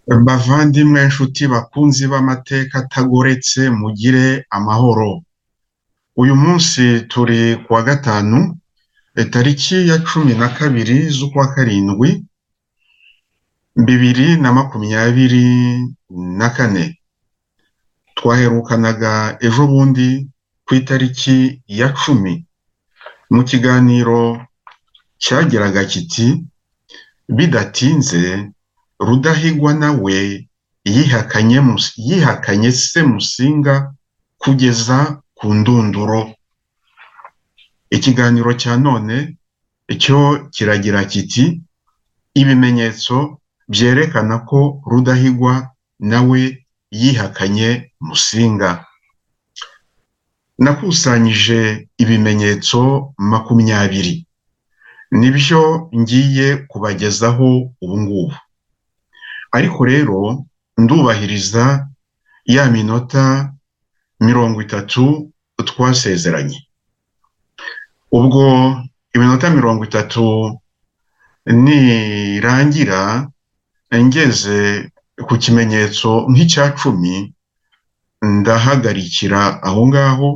Bavandimwe, nshuti, bakunzi b'amateka atagoretse, mugire amahoro. Uyu munsi turi ku wa gatanu, tariki ya cumi na kabiri z'ukwa karindwi, bibiri na makumyabiri na kane. Twaherukanaga ejobundi ku itariki ya cumi, mu kiganiro cyagiraga kiti bidatinze Rudahigwa na we yihakanye yihakanye Semusinga kugeza ku ndunduro. Ikiganiro cya none cyo kiragira kiti ibimenyetso byerekana ko Rudahigwa na we yihakanye Musinga. Nakusanyije ibimenyetso makumyabiri, nibyo ngiye kubagezaho ubu ngubu. Ariko rero ndubahiriza ya minota mirongo itatu twasezeranye. Ubwo iminota mirongo itatu nirangira ngeze ku kimenyetso nk'icya cumi, ndahagarikira aho ngaho,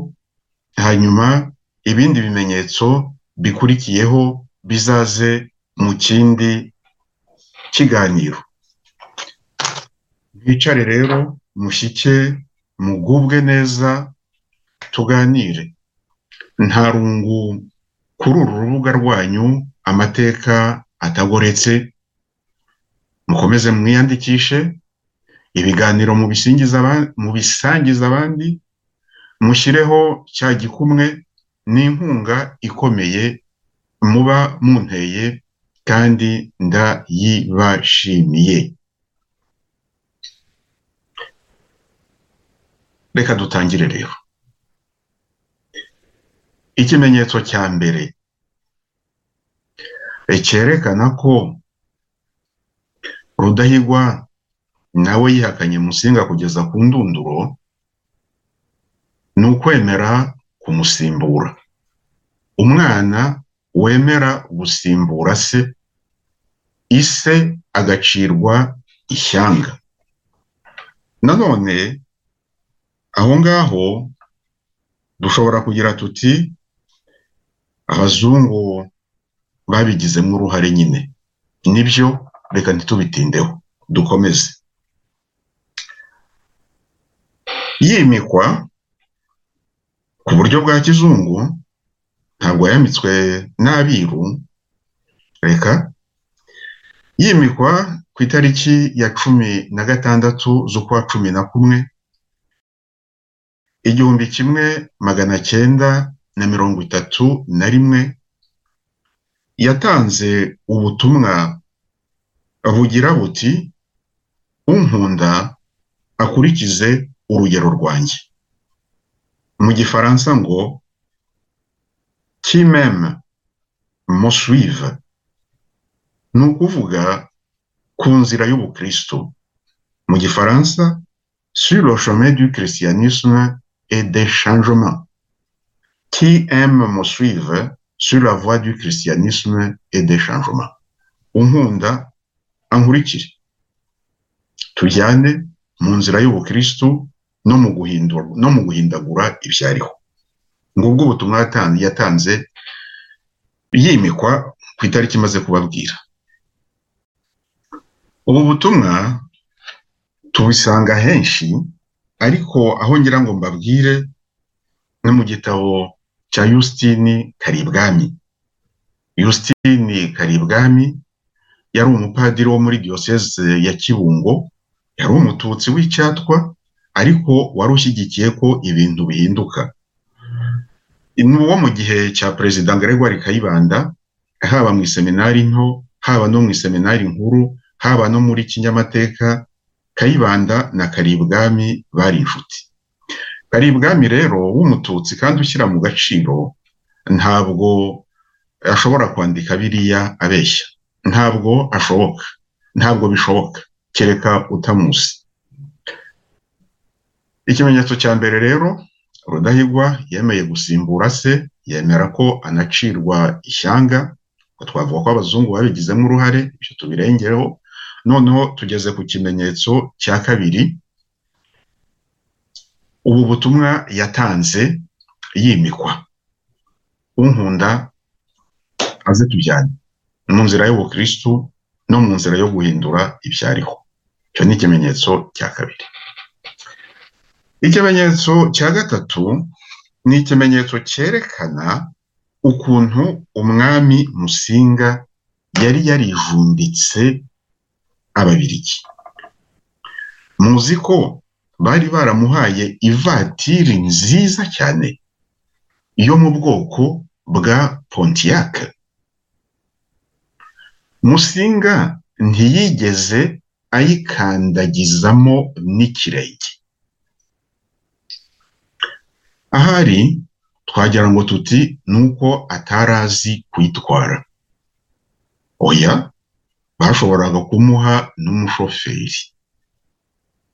hanyuma ibindi bimenyetso bikurikiyeho bizaze mu kindi kiganiro. Mwicare rero, mushyike, mugubwe neza, tuganire. Nta rungu kuri uru rubuga rwanyu, amateka atagoretse, mukomeze mwiyandikishe, ibiganiro mubisangize abandi, mushyireho cya gikumwe, ni inkunga ikomeye muba munteye kandi ndayibashimiye. Reka dutangire rero. Ikimenyetso cya mbere cyerekana ko Rudahigwa na we yihakanye Musinga kugeza ku ndunduro, ni ukwemera kumusimbura. Umwana wemera gusimbura se, ise agacirwa ishyanga. Nanone aho ngaho dushobora kugira tuti abazungu babigizemo uruhare nyine, nibyo reka ntitubitindeho dukomeze. Yimikwa ku buryo bwa kizungu, ntabwo yamitswe n'abiru, reka yimikwa ku itariki ya cumi na gatandatu z'ukwa cumi na kumwe, igihumbi kimwe magana cyenda na mirongo itatu na rimwe, yatanze ubutumwa bugira buti unkunda akurikize urugero rwanjye. Mu gifaransa ngo qui m'aime me suive, ni ukuvuga ku nzira y'ubukristo. Mu gifaransa sur le chemin du christianisme et des changements. Qui aime me suivre sur la voie du christianisme et des changements. Unkunda ankurikire. Tujyane mu nzira y'ubukristu no mu guhindura no mu guhindagura ibyariho. Ngubwo ubutumwa yatanze yimikwa ku itariki imaze kubabwira. Ubu butumwa tubisanga henshi ariko aho ngira ngo mbabwire ni mu gitabo cya Yusitini Karibwami. Yusitini Karibwami yari umupadiri wo muri diyoseze ya Kibungo, yari umututsi w'icyatwa ariko wari ushyigikiye ko ibintu bihinduka. Ni uwo mu gihe cya Perezida Gregoire Kayibanda, haba mu iseminari nto, haba no mu iseminari nkuru, haba no muri kinyamateka, Kayibanda na Karibwami bari inshuti. Karibwami rero w'umututsi kandi ushyira mu gaciro ntabwo ashobora kwandika biriya abeshya, ntabwo ashoboka, ntabwo bishoboka kereka utamuzi. Ikimenyetso cya mbere rero Rudahigwa yemeye gusimbura se, yemera ko anacirwa ishyanga, twavuga ko abazungu babigizemo uruhare, ibyo tubirengeho, noneho tugeze ku kimenyetso cya kabiri ubu butumwa yatanze yimikwa unkunda aze tujyane mu nzira y'ubukristu no mu nzira yo guhindura ibyariho icyo ni ikimenyetso cya kabiri ikimenyetso cya gatatu ni ikimenyetso cyerekana ukuntu umwami musinga yari yarijumbitse ababirigi muzi ko bari baramuhaye ivatiri nziza cyane yo mu bwoko bwa pontiac musinga ntiyigeze ayikandagizamo n'ikirenge ahari twagira ngo tuti nuko atarazi kuyitwara oya bashoboraga kumuha n'umushoferi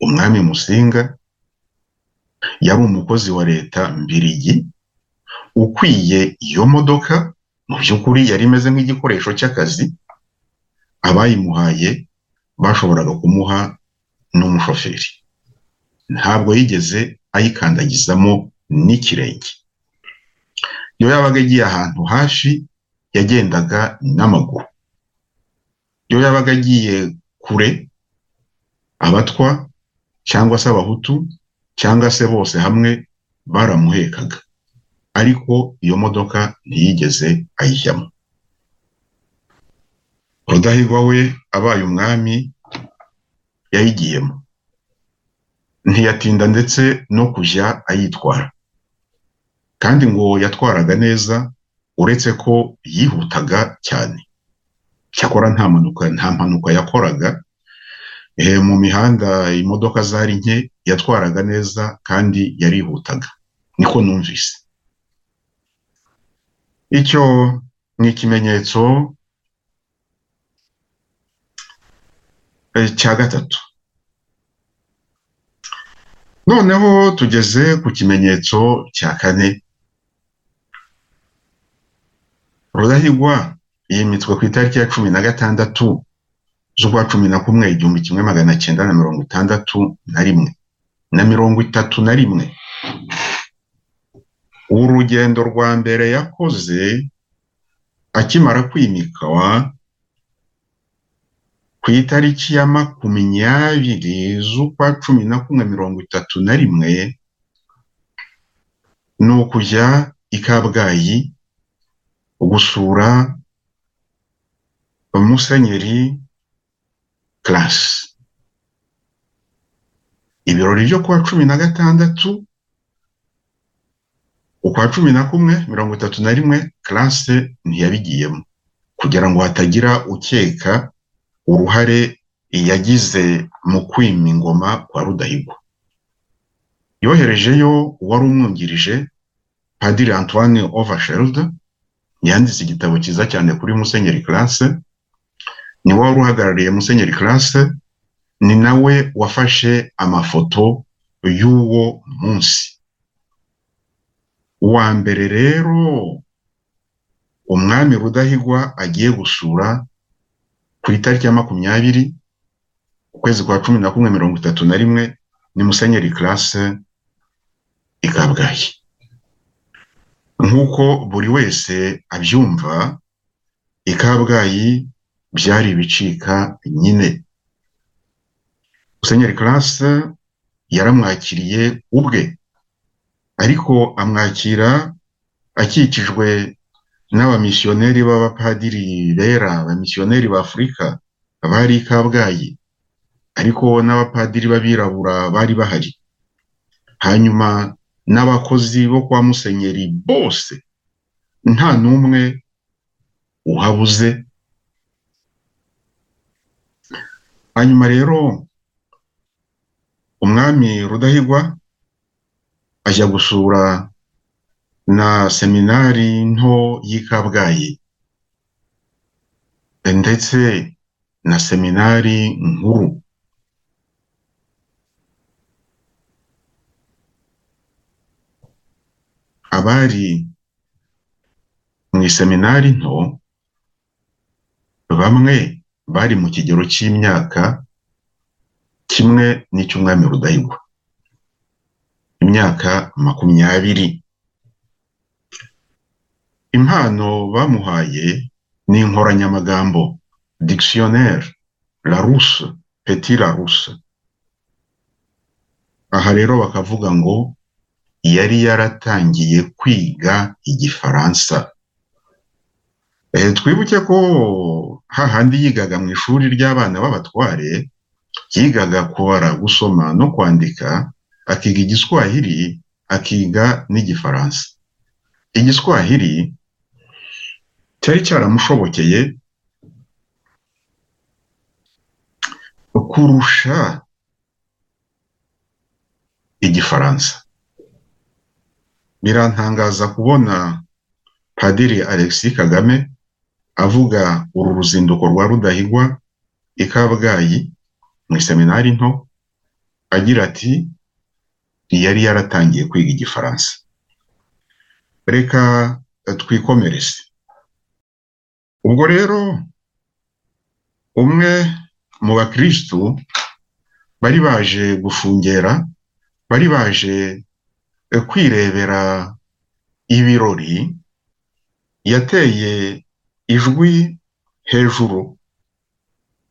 umwami musinga yari umukozi wa leta mbirigi ukwiye iyo modoka mu by'ukuri yari imeze nk'igikoresho cy'akazi abayimuhaye bashoboraga kumuha n'umushoferi ntabwo yigeze ayikandagizamo n'ikirenge iyo yabaga agiye ahantu hafi yagendaga n'amaguru iyo yabaga agiye kure abatwa cyangwa se abahutu cyangwa se bose hamwe baramuhekaga ariko iyo modoka ntiyigeze ayijyamo rudahigwa we abaye umwami yayigiyemo ntiyatinda ndetse no kujya ayitwara kandi ngo yatwaraga neza uretse ko yihutaga cyane cyakora nta mpanuka nta mpanuka yakoraga mu mihanda imodoka zari nke yatwaraga neza kandi yarihutaga niko numvise icyo ni ikimenyetso cya gatatu noneho tugeze ku kimenyetso cya kane rudahigwa yimitswe ku itariki ya cumi na gatandatu z'ukwa cumi na kumwe igihumbi kimwe magana cyenda na mirongo itandatu na rimwe na mirongo itatu na rimwe urugendo rwa mbere yakoze akimara kwimikwa ku itariki ya makumyabiri z'ukwa cumi na kumwe mirongo itatu na rimwe ni ukujya i kabgayi gusura musenyeri karasi ibirori byo kuwa cumi na gatandatu ukwa cumi na kumwe mirongo itatu na rimwe karasi ntiyabigiyemo kugira ngo hatagira ukeka uruhare yagize mu kwima ingoma kwa rudahigwa yoherejeyo uwari umwungirije padiri antoine oversheld yanditse igitabo cyiza cyane kuri musenyeri classe ni wari uhagarariye musenyeri classe ni nawe wafashe amafoto y'uwo munsi uwa mbere rero umwami rudahigwa agiye gusura ku itariki ya makumyabiri ukwezi kwa cumi na kumwe mirongo itatu na rimwe ni musenyeri karase i kabgayi nk'uko buri wese abyumva i kabgayi byari ibicika nyine musenyeri karase yaramwakiriye ubwe ariko amwakira akikijwe n'abamisiyoneri b'abapadiri bera abamisiyoneri b'afurika bari i kabgayi ariko n'abapadiri b'abirabura bari bahari hanyuma n'abakozi bo kwa musenyeri bose nta n'umwe uhabuze hanyuma rero umwami rudahigwa ajya gusura na seminari nto y'i kabgayi ndetse na seminari nkuru abari mu iseminari nto bamwe bari mu kigero cy'imyaka kimwe n'icy'umwami Rudahigwa imyaka makumyabiri impano bamuhaye ni inkoranyamagambo dictionnaire la rousse petit la rousse aha rero bakavuga ngo yari yaratangiye kwiga igifaransa Eh, twibuke ko hahandi yigaga mu ishuri ry'abana b'abatware yigaga kubara gusoma no kwandika akiga igiswahili akiga n'igifaransa igiswahili cyari cyaramushobokeye kurusha igifaransa birantangaza kubona padiri alexis kagame avuga uru ruzinduko rwa rudahigwa i kabgayi mu iseminari nto agira ati yari yaratangiye kwiga igifaransa reka twikomereze ubwo rero umwe mu bakirisitu bari baje gushungera bari baje kwirebera ibirori yateye ijwi hejuru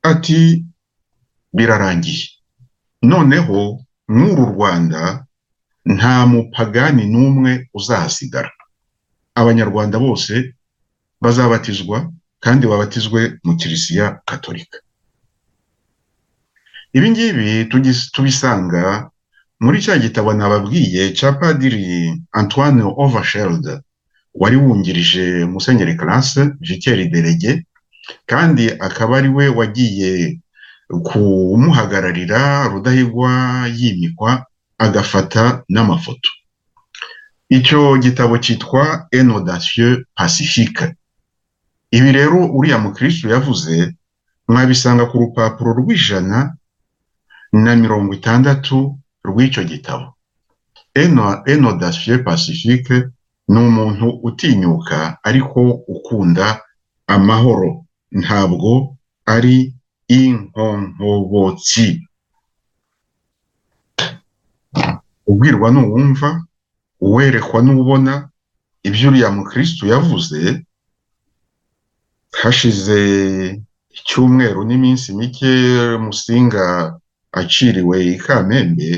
ati birarangiye noneho n'uru rwanda nta mupagani n'umwe uzahasigara abanyarwanda bose bazabatizwa kandi babatizwe mu kiliziya katolika ibi ngibi tugis- tubisanga muri cya gitabo nababwiye cya padiri antoine oversheld wari wungirije musenyeri classe vikeri delege kandi akaba ari we wagiye kumuhagararira rudahigwa yimikwa agafata n'amafoto icyo gitabo cyitwa enodasieux pacifique ibi rero uriya mukristo yavuze mwabisanga ku rupapuro rw'ijana na mirongo itandatu rw'icyo gitabo Eno- enodasieux pacifique ni umuntu utinyuka ariko ukunda amahoro ntabwo ari inkonkobotsi ubwirwa n'uwumva uwerekwa n'ubona ibyo uriya mukristo yavuze hashize icyumweru n'iminsi mike musinga aciriwe i kamembe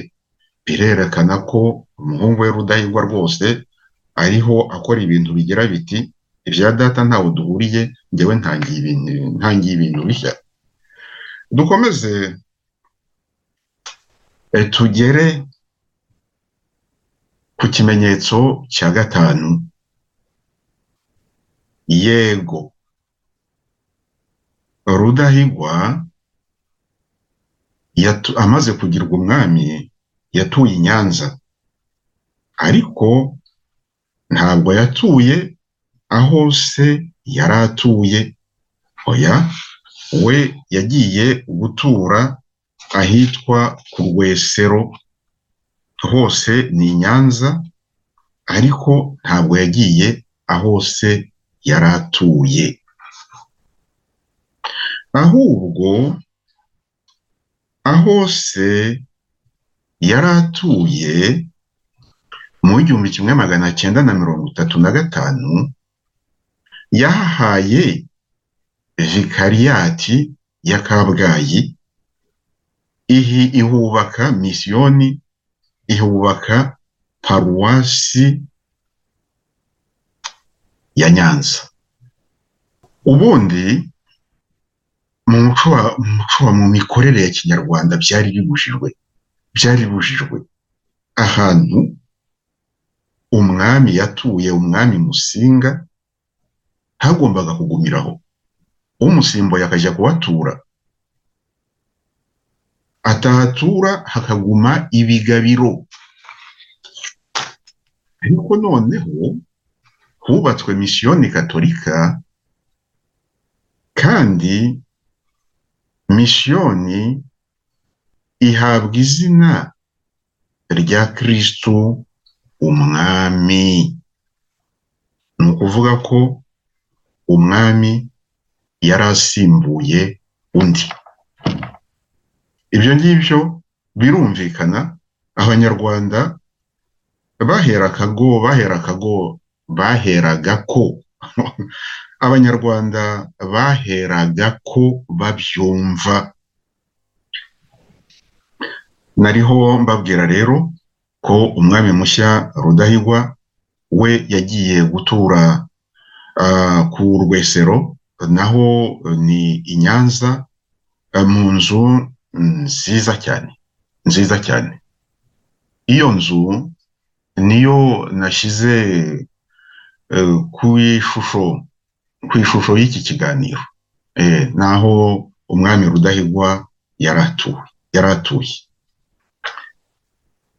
birerekana ko umuhungu we rudahigwa rwose ariho akora ibintu bigira biti ibya data ntawe duhuriye njyewe ntangiye ibintu ntangiye ibintu bishya dukomeze eh, tugere ku kimenyetso cya gatanu yego rudahigwa yatu- amaze kugirwa umwami yatuye i nyanza ariko ntabwo yatuye aho se yari atuye oya we yagiye gutura ahitwa ku rwesero hose ni i nyanza ariko ntabwo yagiye aho se yari atuye ahubwo aho se yari atuye mu igihumbi kimwe magana cyenda na mirongo itatu na gatanu yahahaye vikariyati ya kabgayi ihi ihubaka misiyoni ihubaka paruwasi ya nyanza ubundi mu muco wa mu muco wa- mu mikorere ya kinyarwanda byari bibujijwe byari bibujijwe ahantu umwami yatuye umwami musinga hagombaga kugumiraho umusimbuye akajya kuhatura atahatura hakaguma ibigabiro ariko noneho hubatswe misiyoni katolika kandi misiyoni ihabwa izina rya kristu umwami ni ukuvuga ko umwami yari asimbuye undi ibyo ngibyo birumvikana abanyarwanda bahera akago bahera akago baheraga ko abanyarwanda baheraga ko babyumva nariho mbabwira rero ko umwami mushya rudahigwa we yagiye gutura ku rwesero naho ni i nyanza mu nzu nziza cyane nziza cyane iyo nzu niyo nashyize ku ishusho ku ishusho y'iki kiganiro naho umwami rudahigwa yaratuwe yaratuye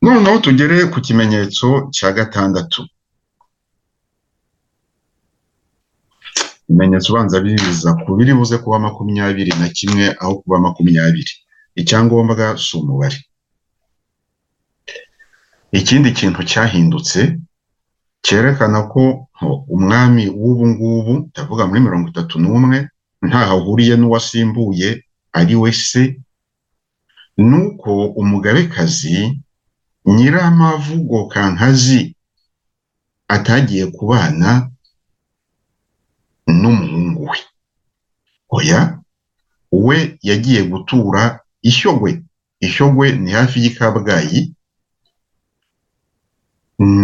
noneho tugere ku kimenyetso cya gatandatu ibimenyetso ubanza biza ku biri buze kuba makumyabiri na kimwe aho kuba makumyabiri icyangombwa si umubare ikindi kintu cyahindutse cyerekana ko umwami w'ubu ngubu ndavuga muri mirongo itatu n'umwe ntaho ahuriye n'uwasimbuye ari we se ni uko umugabekazi nyiramavugo kankazi atagiye kubana n'umuhungu we oya we yagiye gutura ishyogwe ishyogwe ni hafi y'i kabgayi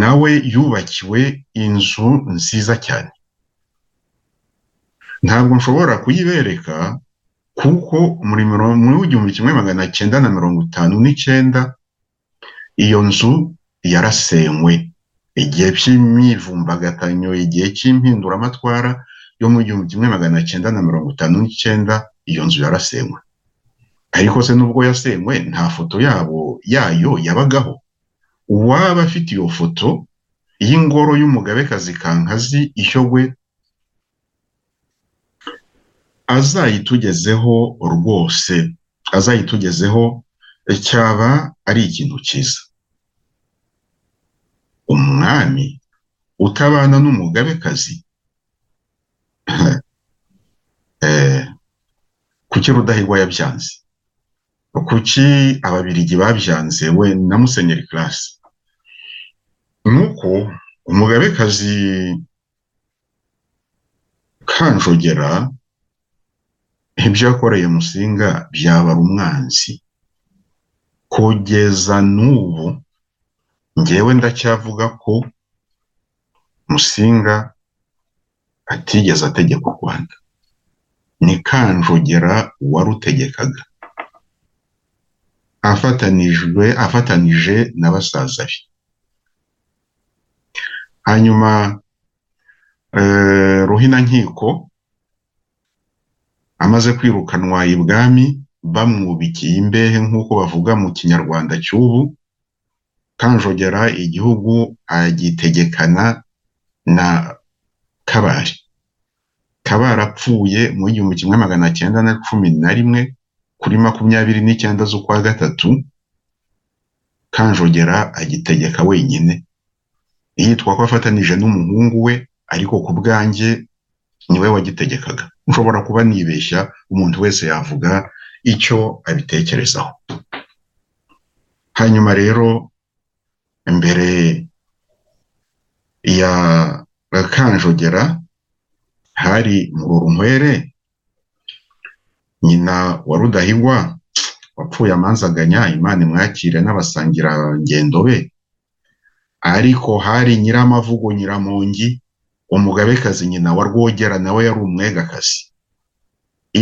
nawe yubakiwe inzu nziza cyane ntabwo nshobora kuyibereka kuko muri w'igihumbi kimwe magana cyenda na mirongo itanu n'icyenda iyo nzu yarasenywe igihe cy'imyivumbagatanyo igihe cy'impinduramatwara yo mu gihumbi kimwe magana cyenda na mirongo itanu n'icyenda iyo nzu yarasenywe ariko se nubwo yasenywe nta foto yabo yayo yabagaho uwaba afite iyo foto y'ingoro y'umugabekazi kankazi ishyogwe azayitugezeho rwose azayitugezeho cyaba ari ikintu cyiza umwami utabana n'umugabekazi kuki rudahigwa yabyanze kuki ababirigi babyanze we na musenyeri karasi nuko umugabekazi kanjogera ibyo yakoreye musinga byabara umwanzi kugeza n'ubu ngewe ndacyavuga ko musinga atigeze ategeka u rwanda ni kanjogera warutegekaga afatanijwe afatanije na basaza be hanyuma ruhinankiko amaze kwirukanwa ibwami bamwubikiye imbehe nk'uko bavuga mu kinyarwanda cy'ubu kanjogera igihugu agitegekana na kabari kabari apfuye mu gihumbi kimwe magana cyenda na cumi na rimwe kuri makumyabiri n'icyenda z'ukwa gatatu kanjogera agitegeka wenyine yitwa ko afatanije n'umuhungu we ariko ku bwanjye niwe wagitegekaga ushobora kuba nibeshya umuntu wese yavuga icyo abitekerezaho hanyuma rero imbere ya kanjogera hari murorunkwere nyina wa rudahigwa wapfuye amanzaganya imana imwakire n'abasangira ngendo be ariko hari nyiramavugo nyiramongi umugabekazi nyina wa rwogera nawe yari umwegakazi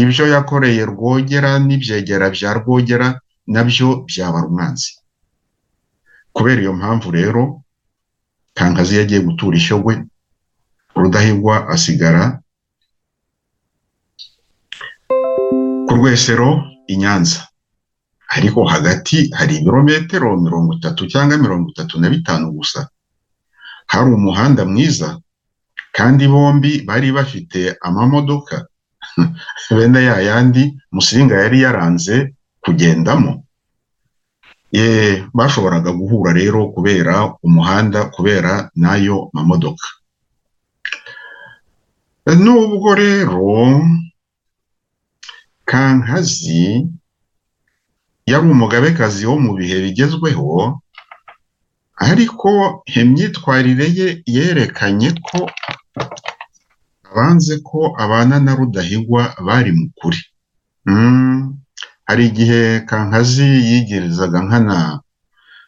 ibyo yakoreye rwogera n'ibyegera bya rwogera nabyo byabara umwanzi kubera iyo mpamvu rero kankazi yagiye gutura ishyogwe rudahigwa asigara ku rwesero i nyanza ariko hagati hari ibirometero mirongo itatu cyangwa mirongo itatu na bitanu gusa hari umuhanda mwiza kandi bombi bari bafite amamodoka bene ya yandi musinga yari yaranze kugendamo ye bashoboraga guhura rero kubera umuhanda kubera n'ayo mamodoka nubwo rero kankazi yari umugabekazi wo mu bihe bigezweho ariko imyitwarire ye yerekanye ko abanze ko abana na rudahigwa bari mu kuri Mm, hari igihe kankazi yigerezaga nkana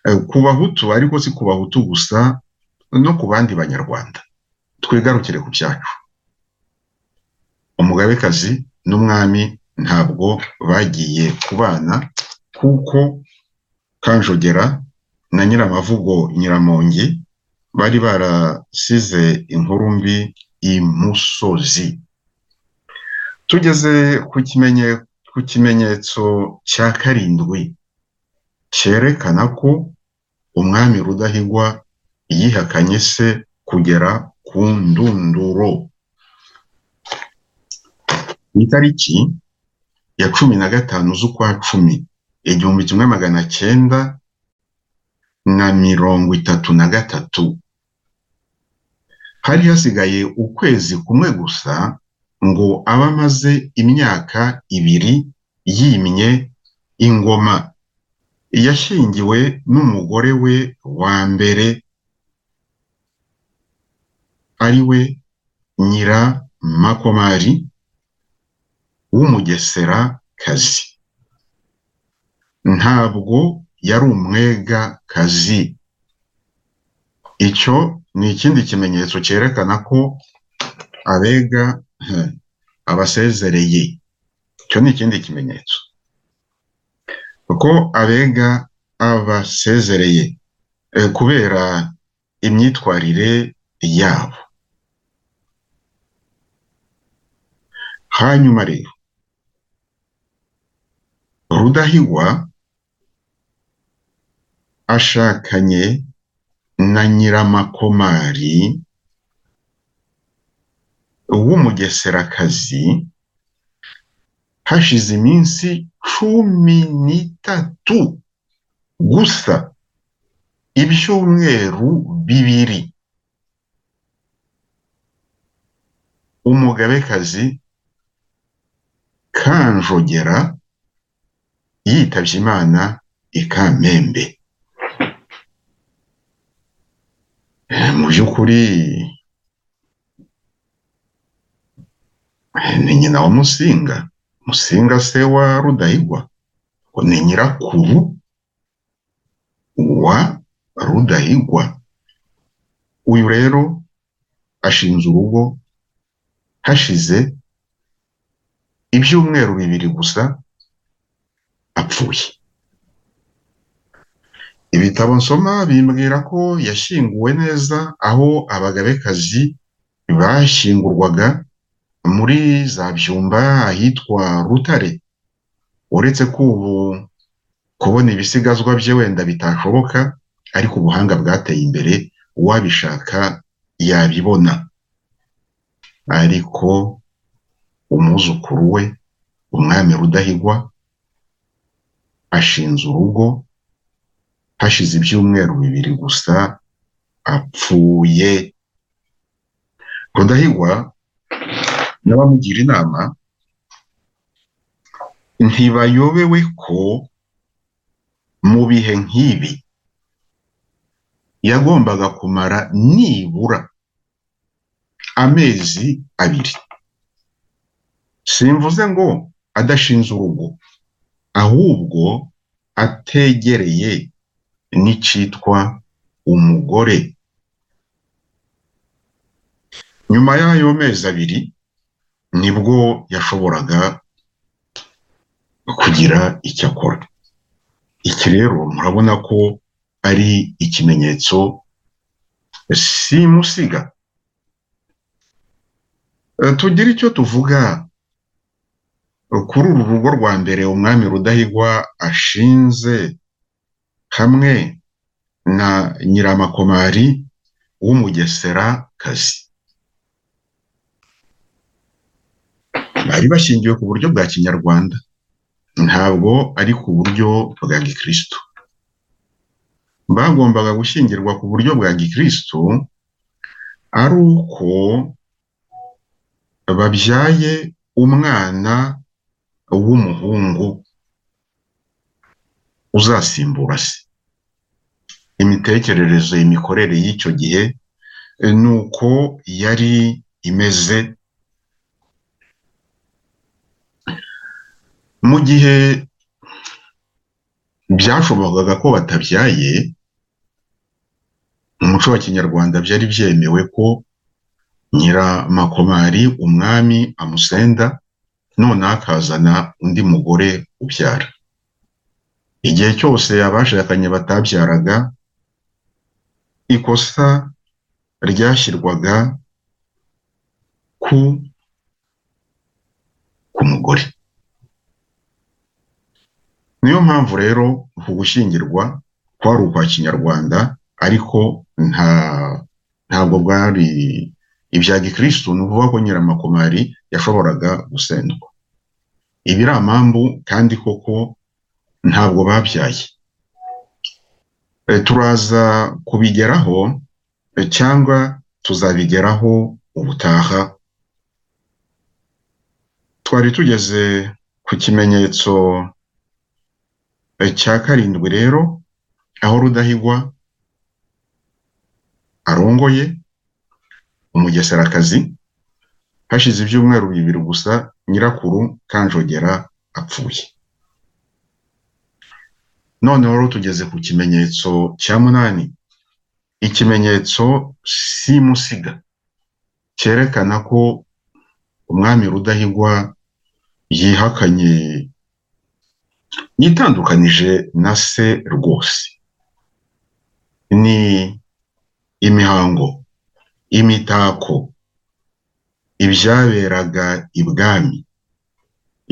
eh, ku bahutu ariko si ku bahutu gusa no ku bandi banyarwanda twigarukire ku byacu umugabekazi n'umwami ntabwo bagiye kubana kuko kanjogera na nyiramavugo nyiramongi bari barasize inkuru mbi imusozi tugeze ku kimenye- ku kimenyetso cya karindwi cyerekana ko umwami rudahigwa yihakanye se kugera ku ndunduro ku itariki ya cumi na gatanu z'ukwa cumi igihumbi kimwe magana cyenda na mirongo itatu na gatatu hari hasigaye ukwezi kumwe gusa ngo abe amaze imyaka ibiri yimye ingoma yashyingiwe n'umugore we wa mbere ari we nyiramakomari w'umugeserakazi ntabwo yari umwegakazi icyo ni ikindi kimenyetso cyerekana ko abega eh, abasezereye icyo ni ikindi kimenyetso kuko abega abasezereye eh, kubera imyitwarire yabo hanyuma rero rudahigwa ashakanye na nyiramakomari w'umugeserakazi hashize iminsi cumi n'itatu gusa ibyumweru bibiri umugabekazi kanjogera yitabye imana i kamembe Eh, mu by'ukuri ni nyina wa Musinga Musinga se wa Rudahigwa ngo ni nyirakuru wa Rudahigwa uyu rero ashinze urugo hashize ibyumweru bibiri gusa apfuye ibitabo nsoma bimbwira ko yashyinguwe neza aho abagabekazi bashyingurwaga muri za byumba ahitwa Rutare uretse ko ubu kubona ibisigazwa bye wenda bitashoboka ariko ubuhanga bwateye imbere uwabishaka yabibona ariko umwuzukuru we umwami Rudahigwa ashinze urugo hashize ibyumweru bibiri gusa apfuye Rudahigwa n'abamugira inama ntibayobewe ko mu bihe nk'ibi yagombaga kumara nibura amezi abiri simvuze ngo adashinze urugo ahubwo ategereye n'icitwa umugore nyuma y'ayo mezi abiri nibwo yashoboraga kugira icyo akora iki rero murabona ko ari ikimenyetso simusiga Eh, tugire icyo tuvuga kuri uru rugo rwa mbere umwami rudahigwa ashinze hamwe na nyiramakomari w'umugeserakazi bari bashingiwe ku buryo bwa kinyarwanda ntabwo ari ku buryo bwa gikristo bagombaga gushyingirwa ku buryo bwa gikristo ari uko babyaye umwana w'umuhungu uzasimbura se imitekerereze imikorere y'icyo gihe ni uko yari imeze mu gihe byashobokaga ko batabyaye mu muco wa kinyarwanda byari byemewe ko nyiramakomari umwami amusenda none akazana undi mugore ubyara igihe cyose abashakanye batabyaraga ikosa ryashyirwaga ku ku mugore niyo mpamvu rero uku gushyingirwa kwari ukwa kinyarwanda ariko nta ntabwo bwari ibya gikirisitu ni ukuvuga ko nyiramakomari yashoboraga gusendwa ibi ari amambu kandi koko ntabwo babyaye turaza kubigeraho cyangwa tuzabigeraho ubutaha twari tugeze ku kimenyetso cya karindwi rero aho rudahigwa arongoye umugeserakazi hashize ibyumweru bibiri gusa nyirakuru kanjogera apfuye noneho rero tugeze ku kimenyetso cya munani ikimenyetso simusiga cyerekana ko umwami rudahigwa yihakanye yitandukanije na se rwose ni imihango imitako ibyaberaga ibwami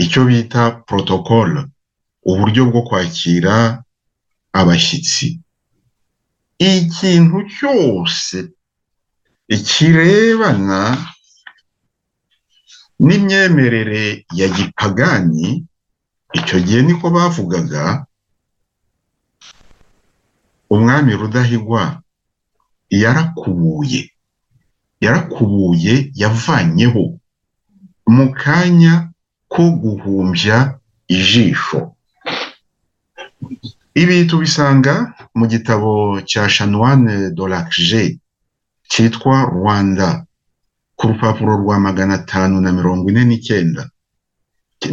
icyo bita protocole uburyo bwo kwakira abashyitsi ikintu cyose kirebana n'imyemerere ya gipagani icyo gihe niko bavugaga umwami rudahigwa yarakubuye yarakubuye yavanyeho mu kanya ko guhumbya ijisho ibi tubisanga mu gitabo cya shanwane doragije cyitwa rwanda ku rupapuro rwa magana atanu na mirongo ine n'icyenda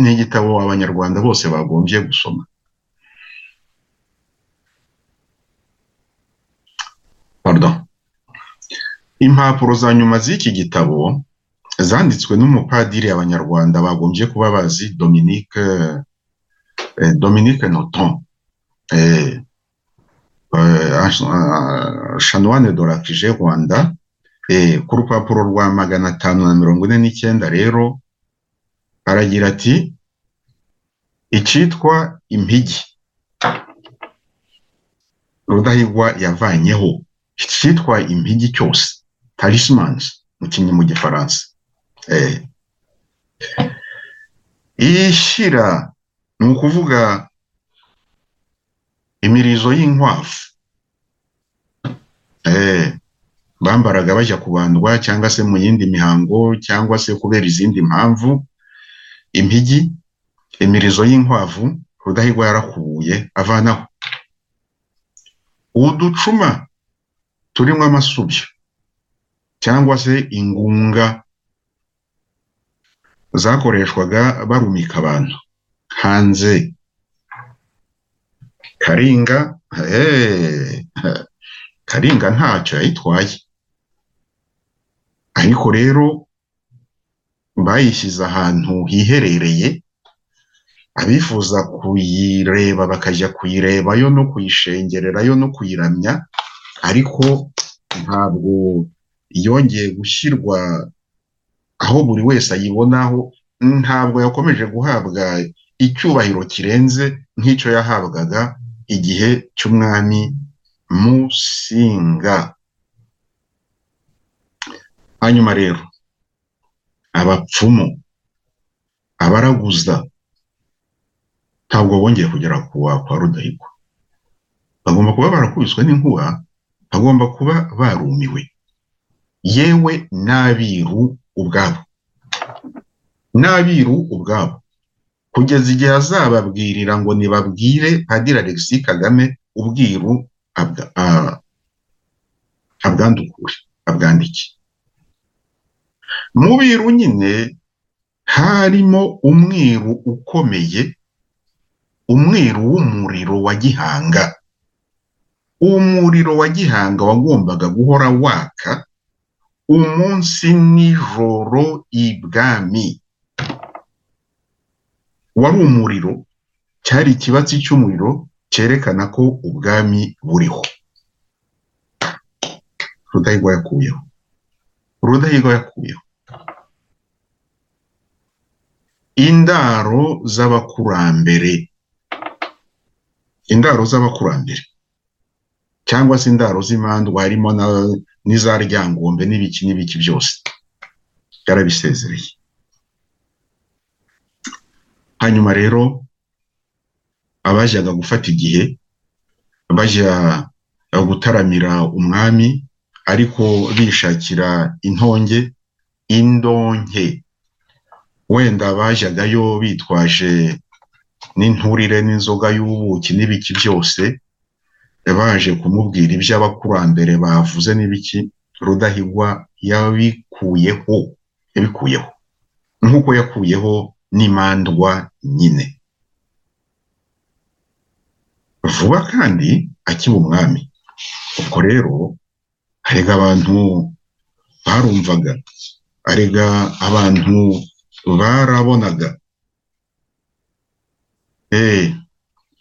ni igitabo abanyarwanda bose bagombye gusoma pardon impapuro za nyuma z'iki gitabo zanditswe n'umupadiri abanyarwanda bagombye kuba bazi dominique dominique noton shanwane doragije rwanda ku rupapuro rwa magana atanu na mirongo ine n'icyenda rero aragira ati icyitwa impigi rudahigwa yavanyeho icyitwa impigi cyose tarisimanzi mu gifaransa ishyira ni ukuvuga imirizo y'inkwavu bambaraga bajya kubandwa cyangwa se mu yindi mihango cyangwa se kubera izindi mpamvu impigi imirizo y'inkwavu rudahigwa yarakubuye avanaho uducuma turimo amasubyo cyangwa se ingunga zakoreshwaga barumika abantu hanze karinga karinga ntacyo yayitwaye ariko rero bayishyize ahantu hiherereye abifuza kuyireba bakajya kuyirebayo no kuyishengererayo no kuyiramya ariko ntabwo yongeye gushyirwa aho buri wese ayibonaho ntabwo yakomeje guhabwa icyubahiro kirenze nk'icyo yahabwaga igihe cy'umwami musinga hanyuma rero abapfumu abaraguza ntabwo bongeye kugera kuwa kwa rudahigwa bagomba kuba barakubiswe n'inkuba bagomba kuba barumiwe yewe n'abiru ubwabo n'abiru ubwabo ku kugeza igihe azababwirira ngo nibabwire Padiri Alexis Kagame ubwiru abwa- ah, abwandukure abwandike mu biru nyine harimo umwiru ukomeye umwiru w'umuriro wa gihanga uwo muriro wa gihanga wagombaga guhora waka umunsi n'ijoro ibwami wari umuriro cyari ikibatsi cy'umuriro cyerekana ko ubwami buriho rudahigwa yakuyeho rudahigwa yakuyeho indaro z'abakurambere indaro z'abakurambere cyangwa se indaro z'imandwa harimo na- n'iza ryangombe n'ibiki n'ibiki byose yarabisezereye hanyuma rero abajyaga gufata igihe bajya gutaramira umwami ariko bishakira intonge indonke wenda bajyagayo bitwaje n'inturire n'inzoga y'ubuki n'ibiki byose baje kumubwira ibyo abakurambere bavuze n'ibiki rudahigwa yabikuyeho yabikuyeho nk'uko yakuyeho n'imandwa nyine vuba kandi akiba umwami ubwo rero harega abantu barumvaga arega abantu barabonaga eh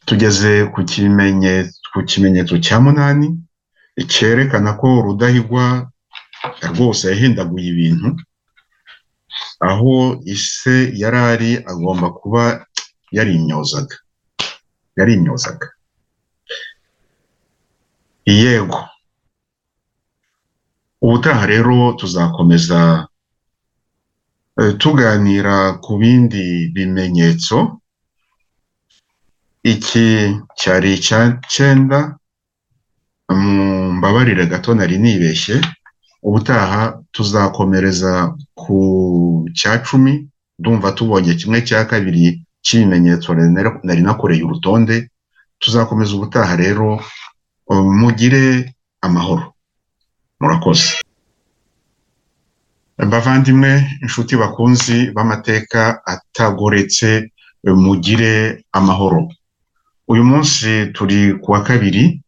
tugeze ku kimenyetso ku kimenyetso cya munani cyerekana ko rudahigwa rwose yahindaguye ibintu aho ise yari ari agomba kuba yarimyozaga yarimyozaga yego ubutaha rero tuzakomeza eh, tuganira ku bindi bimenyetso iki cyari icya cyenda mbabarire gato nari nibeshye ubutaha tuzakomereza ku cya cumi ndumva tubonye kimwe cya kabiri cy'ibimenyetso nari nari- nari nakoreye urutonde tuzakomeza ubutaha rero um, mugire amahoro murakoze bavandimwe inshuti bakunzi b'amateka atagoretse mugire amahoro uyu munsi turi ku wa kabiri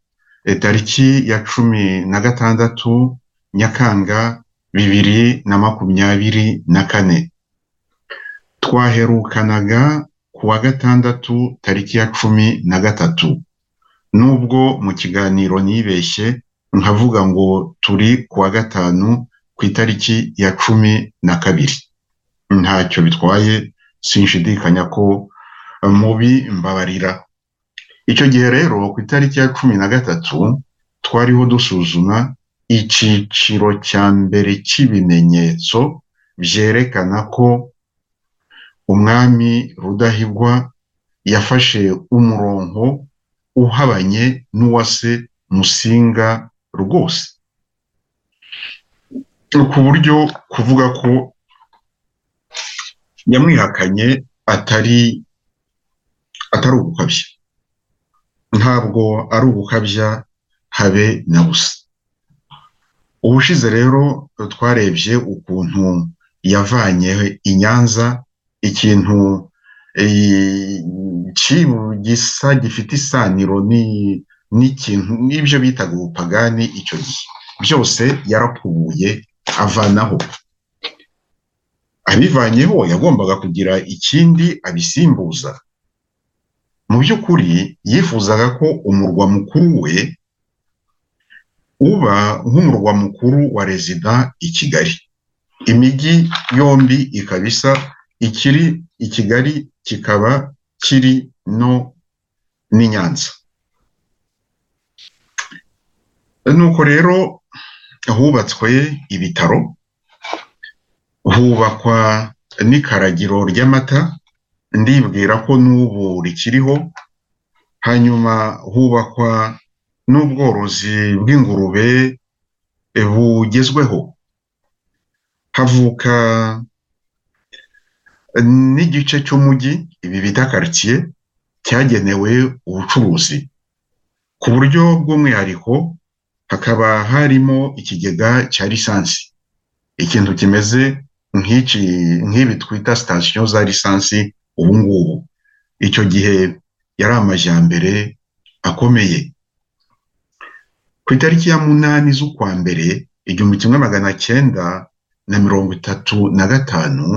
eh, tariki ya cumi na gatandatu nyakanga bibiri na makumyabiri na kane twaherukanaga ku wa gatandatu tariki ya cumi na gatatu nubwo mu kiganiro nibeshye nkavuga ngo turi ku wa gatanu ku itariki ya cumi na kabiri ntacyo bitwaye sinshidikanya ko mubi mbabarira icyo gihe rero ku itariki ya cumi na gatatu twariho dusuzuma icyiciro cya mbere cy'ibimenyetso byerekana ko umwami rudahigwa yafashe umurongo uhabanye n'uwa se musinga rwose ku buryo kuvuga ko yamwihakanye atari atari ugukabya ntabwo ari ugukabya habe na busa ubushize rero twarebye ukuntu yavanye i Nyanza ikintu eh, ki- gisa gifite isaniro ni- n'ikintu n'ibyo bitaga ubupagani icyo gihe byose yarakubuye avanaho abivanyeho yagombaga kugira ikindi abisimbuza mu by'ukuri yifuzaga ko umurwa mukuru we uba nk'umurwa mukuru wa rezida i Kigali imijyi yombi ikaba isa ikiri i Kigali kikaba kiri no n'i Nyanza nuko rero hubatswe ibitaro hubakwa n'ikaragiro ry'amata ndibwira ko n'ubu rikiriho hanyuma hubakwa n'ubworozi bw'ingurube eh, bugezweho havuka n'igice cy'umujyi ibi bita karitsiye cyagenewe ubucuruzi ku buryo bw'umwihariko hakaba harimo ikigega cya lisansi ikintu kimeze nk'iki nk'ibi twita sitasiyo za lisansi ubu ngubu icyo gihe yari amajyambere akomeye ku itariki ya munani z'ukwa mbere igihumbi kimwe magana cyenda na mirongo itatu na gatanu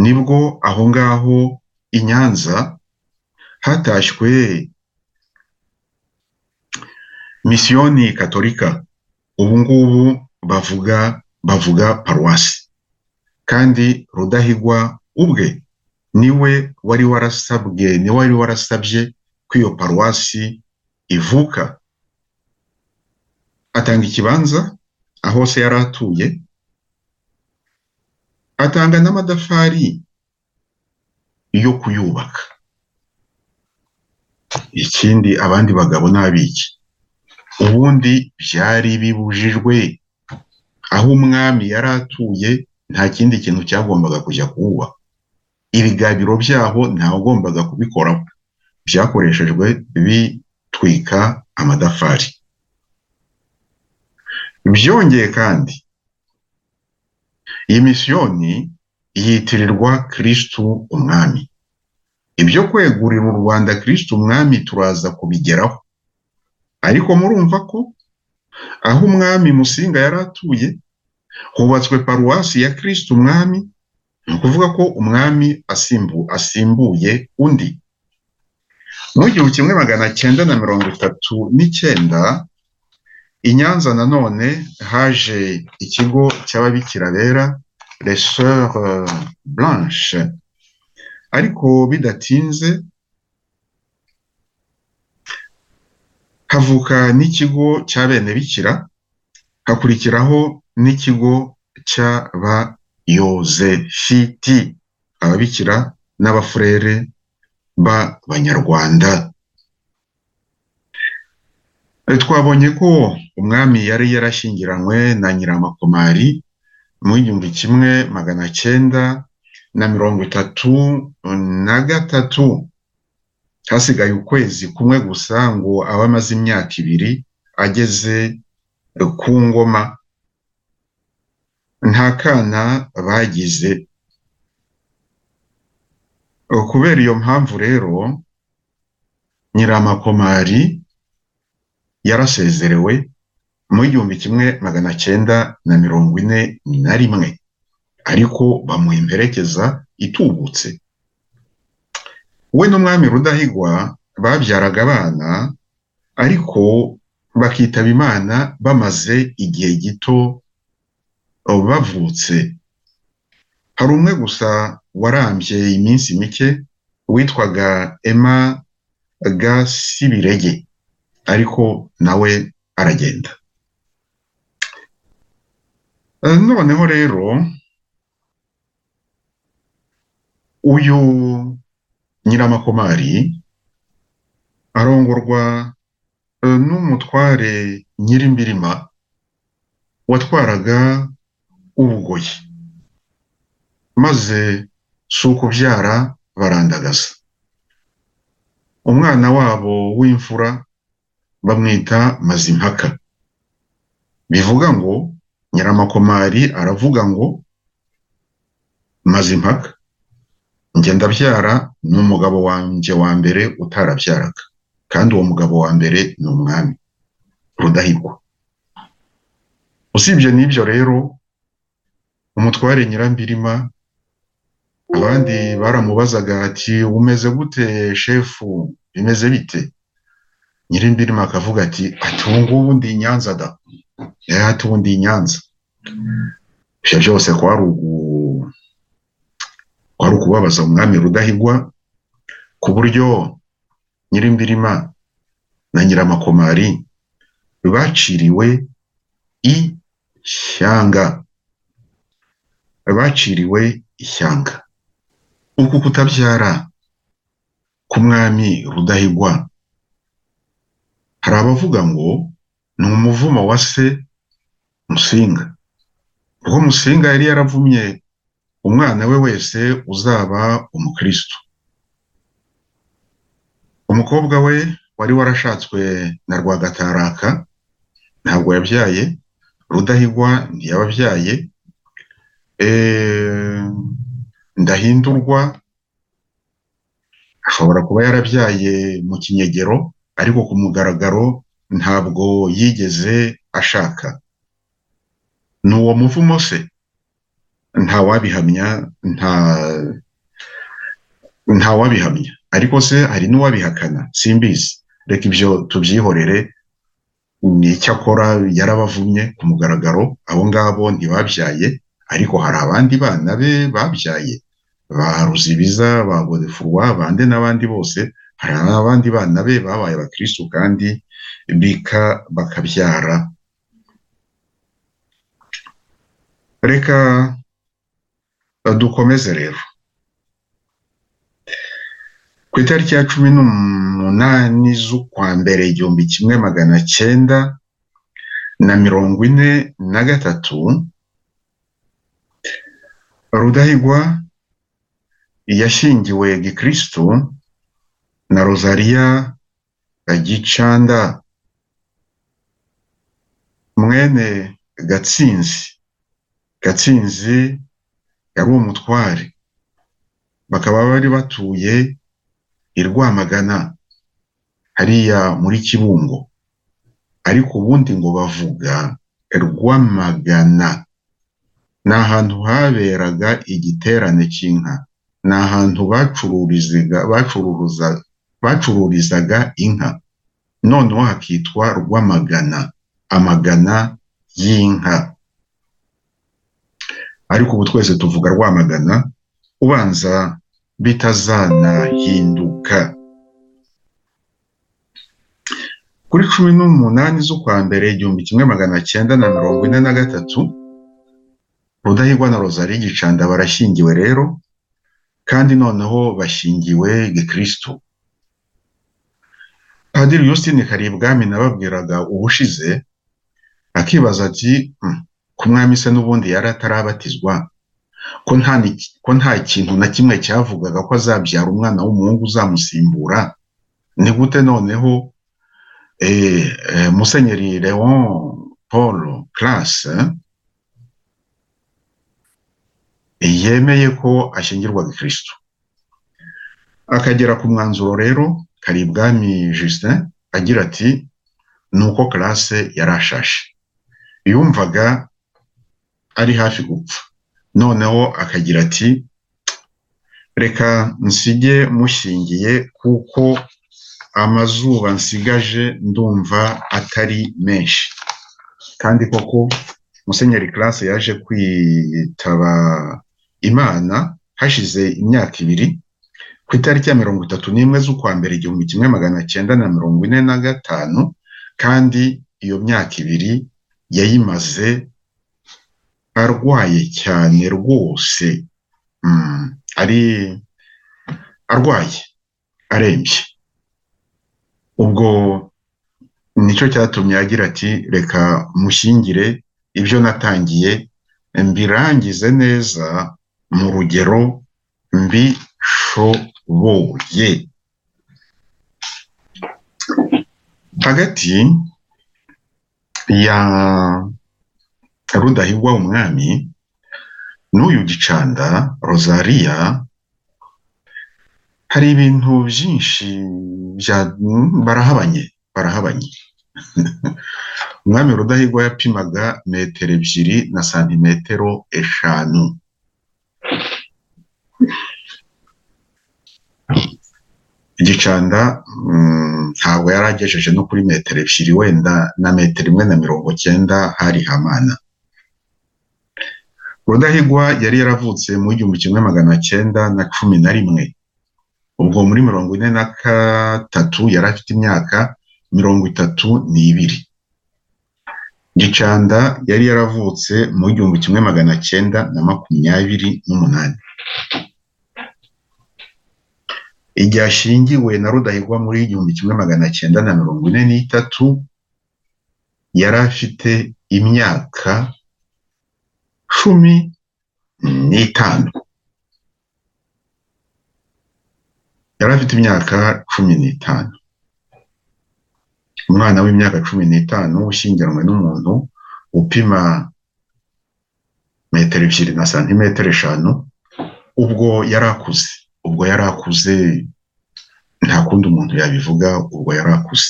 nibwo aho ngaho i Nyanza hatashywe misiyoni katolika ubu ngubu bavuga bavuga paruwasi kandi rudahigwa ubwe niwe wari warasabwe niwe wari warasabye ko iyo paruwasi ivuka atanga ikibanza aho se yari atuye atanga n'amatafari yo kuyubaka ikindi abandi bagabo n'abiki ubundi byari bibujijwe aho umwami yari atuye nta kindi kintu cyagombaga kujya kuba ibigabiro byaho ntawagombaga kubikoraho byakoreshejwe bitwika amatafari byongeye kandi iyi misiyoni yitirirwa kirisitu umwami ibyo kwegurira u rwanda kirisitu umwami turaza kubigeraho ariko murumva ko aho umwami musinga yari atuye hubatswe paruwasi ya kirisitu umwami ni ukuvuga ko umwami asimbu asimbuye undi mu gihumbi kimwe magana cyenda na mirongo itatu n'icyenda i Nyanza nanone haje ikigo cy'ababikira bera les sœurs blanche ariko bidatinze havuka n'ikigo cy'abene bikira hakurikiraho n'ikigo cy'aba yozefiti ababikira n'abafurere b'abanyarwanda twabonye ko umwami yari yarashyingiranywe na nyiramakomari mu igihumbi kimwe magana cyenda na mirongo itatu na gatatu hasigaye ukwezi kumwe gusa ngo abe amaze imyaka ibiri ageze ku ngoma nta kana bagize kubera iyo mpamvu rero nyiramakomari yarasezerewe mu igihumbi kimwe magana cyenda na mirongo ine na rimwe ariko bamuhemberekeza itubutse we n'umwami rudahigwa babyaraga abana ariko bakitaba imana bamaze igihe gito bavutse hari umwe gusa warambye iminsi mike witwaga ema gasibirege ariko nawe aragenda noneho rero uyu nyiramakomari arongorwa n'umutware nyirimbirima watwaraga ubugoyi maze si ukubyara barandagaza umwana wabo w'imfura bamwita mazimpaka bivuga ngo nyiramakomari aravuga ngo mazimpaka ngenda byara ni umugabo wanjye wa mbere utarabyaraga kandi uwo mugabo wa mbere ni umwami rudahigwa usibye n'ibyo rero umutware nyirambirima abandi baramubazaga ati umeze gute shefu bimeze bite nyirindiri akavuga ati ati ubu ngubu ndi i Nyanza da eh ati ubu ndi i Nyanza ibyo byose kwari ukubabaza umwami rudahigwa ku buryo nyirimbirima na nyiramakomari baciriwe ishyanga baciriwe ishyanga uku kutabyara k'umwami rudahigwa hari abavuga ngo ni umuvumo wa se musinga ubwo musinga yari yaravumye umwana we wese uzaba umukristo umukobwa we wari warashatswe na rwagataraka ntabwo yabyaye rudahigwa ntiyababyaye eh, ndahindurwa ashobora kuba yarabyaye mu kinyegero ariko ku mugaragaro ntabwo yigeze ashaka ni uwo muvumo se ntawabihamya nta ntawabihamya ariko se hari n'uwabihakana simbizi reka ibyo tubyihorere ni icyakora yarabavumye ku mugaragaro abo ngabo ntibabyaye ariko hari abandi bana be babyaye ba ruzibiza ba godefurwa bande n'abandi bose hari abandi bana be babaye abakirisitu kandi bika bakabyara reka dukomeze rero ku itariki ya cumi n'umunani z'ukwa mbere igihumbi kimwe magana cyenda na mirongo ine na gatatu rudahigwa yashyingiwe gikirisitu na rozariya gicanda mwene gatsinzi gatsinzi yari umutware bakaba bari batuye i Rwamagana hariya muri kibungo ariko ubundi ngo bavuga rwamagana ni ahantu haberaga igiterane cy'inka ni ahantu bacururizaga bacuruza bacururizaga inka noneho hakitwa rwamagana amagana y'inka ariko ubu twese tuvuga rwamagana ubanza bitazanahinduka kuri cumi n'umunani z'ukwa mbere igihumbi kimwe magana cyenda na mirongo ine na gatatu rudahigwa na rozari gicanda barashyingiwe rero kandi noneho bashyingiwe gikirisitu padiri yusitini karibwami nababwiraga ubushize akibaza ati ku mwami se n'ubundi yari atarabatizwa ko nta kintu na kimwe cyavugaga ko azabyara umwana w'umuhungu uzamusimbura ni gute noneho musenyeri leon paul classe yemeye ko ashyingirwa gikirisitu akagera ku mwanzuro rero karibwami justin agira ati ni uko classe yarashashe yumvaga ari hafi gupfa noneho akagira ati reka nsige mushingiye kuko amazuba nsigaje ndumva atari menshi kandi koko musenyeri classe yaje kwitaba imana hashize imyaka ibiri ku itariki ya mirongo itatu n'imwe z'ukwa mbere igihumbi kimwe magana cyenda na mirongo ine na gatanu kandi iyo myaka ibiri yayimaze arwaye cyane rwose ari arwaye arembye ubwo nicyo cyatumye agira ati reka mushyingire ibyo natangiye mbirangize neza mu rugero mbishoboye hagati ya rudahigwa umwami n'uyu gicanda rozariya hari ibintu byinshi barahabanye barahabanye umwami rudahigwa yapimaga metero ebyiri na santimetero eshanu igicanda ntabwo yari agejeje no kuri metero ebyiri wenda na metero imwe na mirongo cyenda hari hamana rudahigwa yari yaravutse mu igihumbi kimwe magana cyenda na cumi na rimwe ubwo muri mirongo ine na gatatu yari afite imyaka mirongo itatu n'ibiri gicanda yari yaravutse mu igihumbi kimwe magana cyenda na makumyabiri n'umunani igihe ashingiwe na rudahigwa muri igihumbi kimwe magana cyenda na mirongo ine n'itatu yari afite imyaka cumi n'itanu yari afite imyaka cumi n'itanu umwana w'imyaka cumi n'itanu ushyingiranywe n'umuntu upima metero ebyiri na santimetero eshanu ubwo yari akuze ubwo yari akuze nta kundi umuntu yabivuga ubwo yari akuze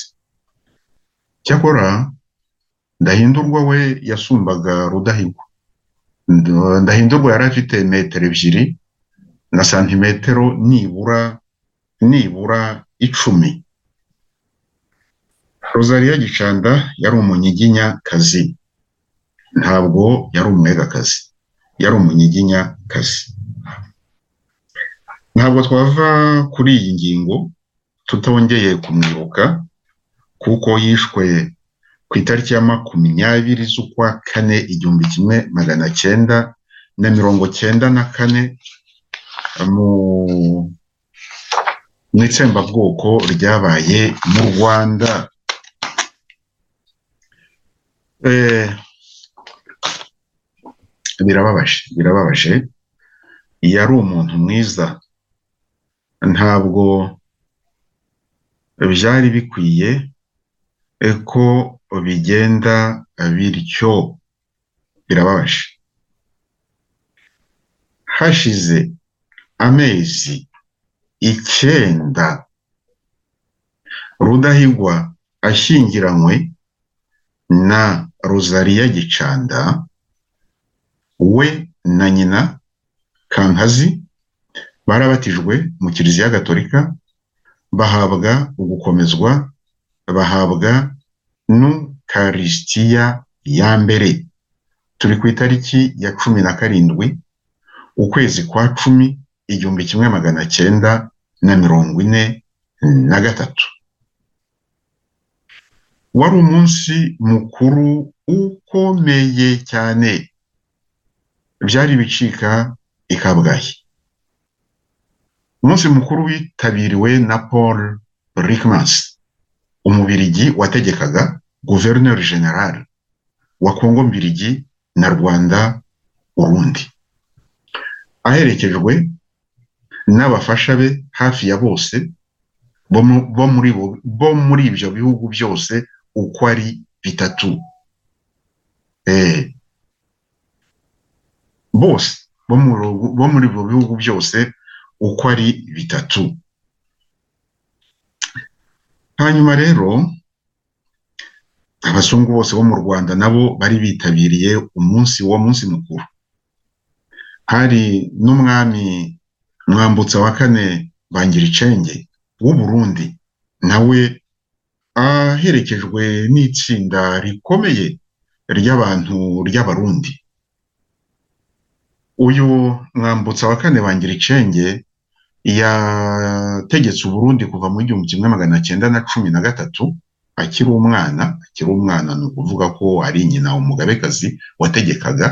cyakora ndahindurwa we yasumbaga rudahigwa ndahindurwa yari afite metero ebyiri na santimetero nibura nibura icumi rosariya gicanda yari umunyiginyakazi ntabwo yari umwegakazi yari umunyiginyakazi ntabwo twava kuri iyi ngingo tutongeye kumwibuka kuko yishwe ku itariki ya makumyabiri z'ukwa kane igihumbi kimwe magana cyenda na mirongo cyenda na kane mu itsembabwoko ryabaye mu rwanda birababaje birababaje yari umuntu mwiza ntabwo byari bikwiye ko bigenda bityo birababaje hashize amezi icyenda rudahigwa ashyingiranywe na rosariya gicanda we na nyina kankazi barabatijwe mu kiliziya gatolika bahabwa ugukomezwa bahabwa n'ukarisitiya ya mbere turi ku itariki ya cumi na karindwi ukwezi kwa cumi igihumbi kimwe magana cyenda na mirongo ine na gatatu wari umunsi mukuru ukomeye cyane byari bicika i kabgayi umunsi mukuru witabiriwe na paul rikmans umubirigi wategekaga guverineri general wa kongo mbirigi na rwanda urundi aherekejwe n'abafasha be hafi ya bose bo muri ibyo bihugu byose uko ari bitatu bose bo muri ibyo bihugu byose uko ari bitatu hanyuma rero abazungu bose bo mu rwanda nabo bari bitabiriye umunsi wa munsi mukuru hari n'umwami mwambutsa wa kane bangiricenge w'uburundi nawe aherekejwe n'itsinda rikomeye ry'abantu ry'abarundi uyu mwambutsa wa kane bangiricenge yategetse uburundi kuva mu gihumbi kimwe magana cyenda na cumi na gatatu akiri umwana akiri umwana ni ukuvuga ko ari nyina umugabekazi wategekaga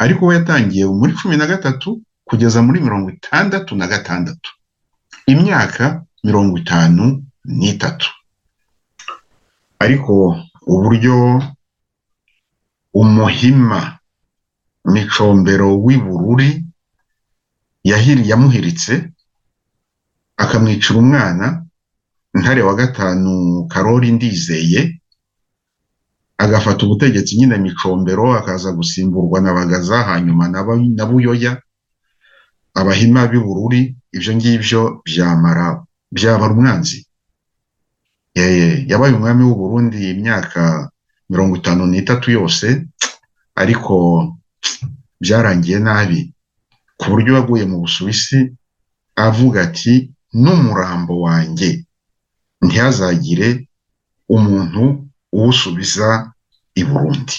ariko we yatangiye muri cumi na gatatu kugeza muri mirongo itandatu na gatandatu imyaka mirongo itanu n'itatu ariko uburyo umuhima micombero w'ibururi yamuhiritse akamwicira umwana ntare wa gatanu karori ndizeye agafata ubutegetsi nyine micombero akaza gusimburwa na bagaza hanyuma na buyoya abahima b'ibururi ibyo ngibyo byamara byabara umwanzi yabaye umwami w'uburundi imyaka mirongo itanu n'itatu yose ariko byarangiye nabi ku buryo yaguye mu busuwisi avuga ati n'umurambo wanjye ntihazagire umuntu uwusubiza i burundi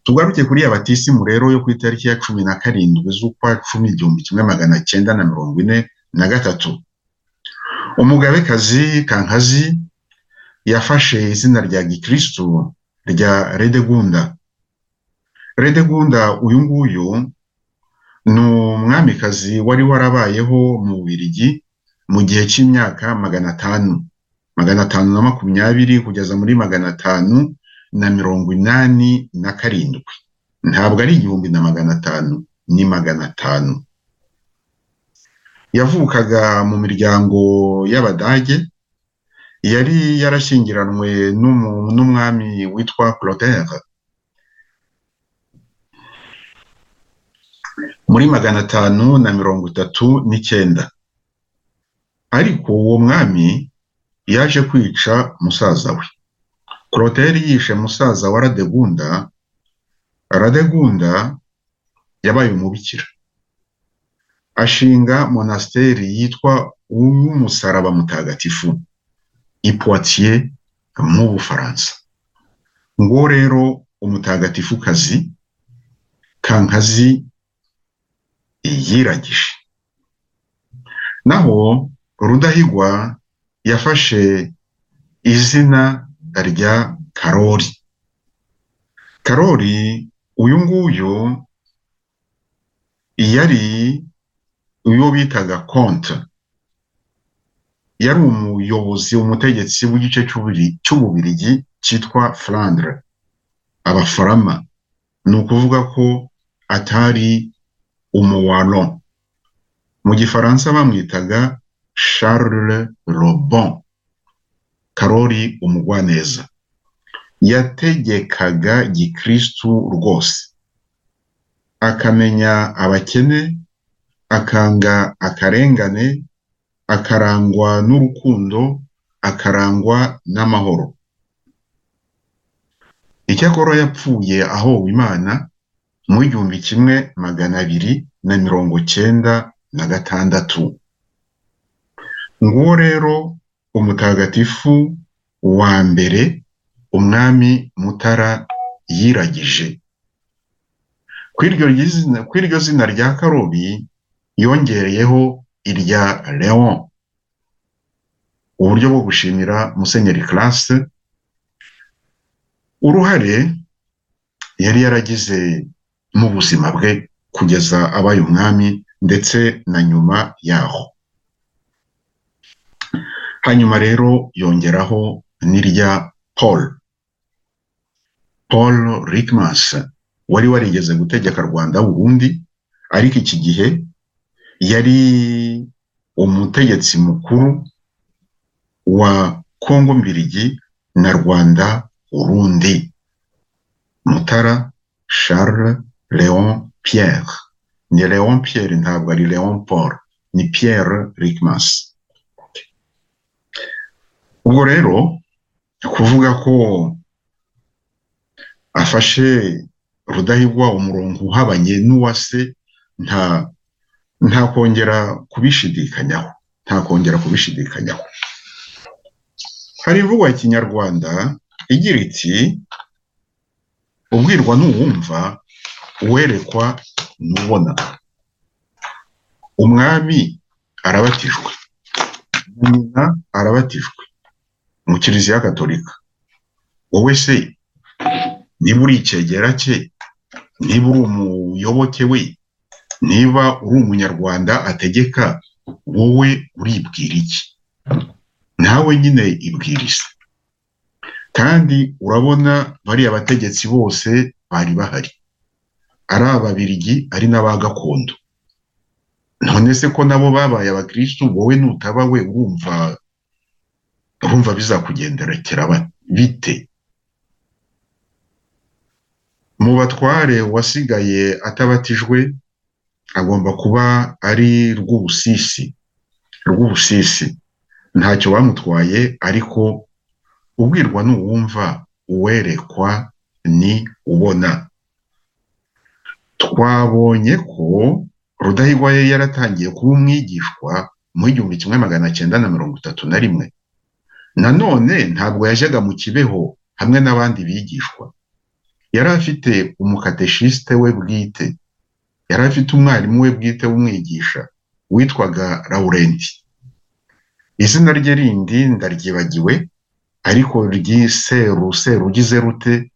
tugaruke kuri abatisimu rero yo ku itariki ya cumi na karindwi z'ukwa cumi igihumbi kimwe magana cyenda na mirongo ine na gatatu umugabekazi kankazi yafashe izina rya gikirisitu rya redegunda redegunda uyu nguyu ni umwamikazi wari warabayeho mu bubirigi mu gihe cy'imyaka magana atanu magana atanu na makumyabiri kugeza muri magana atanu na mirongo inani na karindwi ntabwo ari igihumbi na magana atanu ni magana atanu yavukaga mu miryango y'abadage yari yarashyingiranwe n'umu- n'umwami witwa clotaire muri magana atanu na mirongo itatu n'icyenda ariko uwo mwami yaje kwica musaza we clotaire yishe musaza wa radegunda radegunda yabaye umubikira ashinga monasteri yitwa uw'umusaraba mutagatifu i Poitiers mu Bufaransa ngo rero umutagatifukazi kankazi yiragije naho rudahigwa yafashe izina rya karori karori uyu nguyu yari uwo bitaga konte yari umuyobozi umutegetsi w'igice cy'ubiri- cy'ububirigi cyitwa Flandre abafarama ni ukuvuga ko atari umuwalo mu gifaransa bamwitaga Charles Le Bon Karori umugwaneza yategekaga gikristu rwose akamenya abakene akanga akarengane akarangwa n'urukundo akarangwa n'amahoro icyakora yapfuye ahowe imana mu igihumbi kimwe magana abiri na mirongo cyenda na gatandatu nguwo rero umutagatifu wa mbere umwami mutara yiragije kw'iryo zina kw'iryo zina rya karobi yongereyeho irya leon uburyo bwo gushimira musenyeri classe uruhare yari yaragize mu buzima bwe kugeza abaye umwami ndetse na nyuma yaho hanyuma rero yongeraho n'irya paul paul rickmans wari warigeze gutegeka rwanda burundi ariko iki gihe yari umutegetsi mukuru wa Kongo mbirigi na Rwanda Urundi Mutara Charles Leon Pierre ni Leon Pierre ntabwo ari Leon Paul ni Pierre Rickmans ubwo rero kuvuga ko afashe Rudahigwa umurongo uhabanye n'uwase nta nta kongera kubishidikanyaho nta kongera kubishidikanyaho hari imvugo ya kinyarwanda igira iti ubwirwa n'uwumva uwerekwa n'ubona umwami arabatijwe na nyina arabatijwe mu kiliziya gatolika wowe se niba uri icyegera cye niba uri umuyoboke we niba uri umunyarwanda ategeka wowe uribwira iki nawe nyine ibwiriza kandi urabona bariya bategetsi bose bari bahari ari ababirigi ari n'aba gakondo none se ko nabo babaye abakirisitu wowe nutaba we urumva urumva bizakugenderekera ba- bite mu batware uwasigaye atabatijwe agomba kuba ari rw'ubusisi rw'ubusisi ntacyo bamutwaye ariko ubwirwa n'uwumva uwerekwa ni ubona twabonye ko rudahigwa yari yaratangiye kuba umwigishwa mu igihumbi kimwe magana cyenda na mirongo itatu na rimwe nanone ntabwo yajyaga mu kibeho hamwe n'abandi bigishwa yari afite umukateshiste we bwite yari afite umwarimu we bwite w'umwigisha witwaga Laurenti izina rye rindi ndaryibagiwe ariko ry'iseru seru ugize rute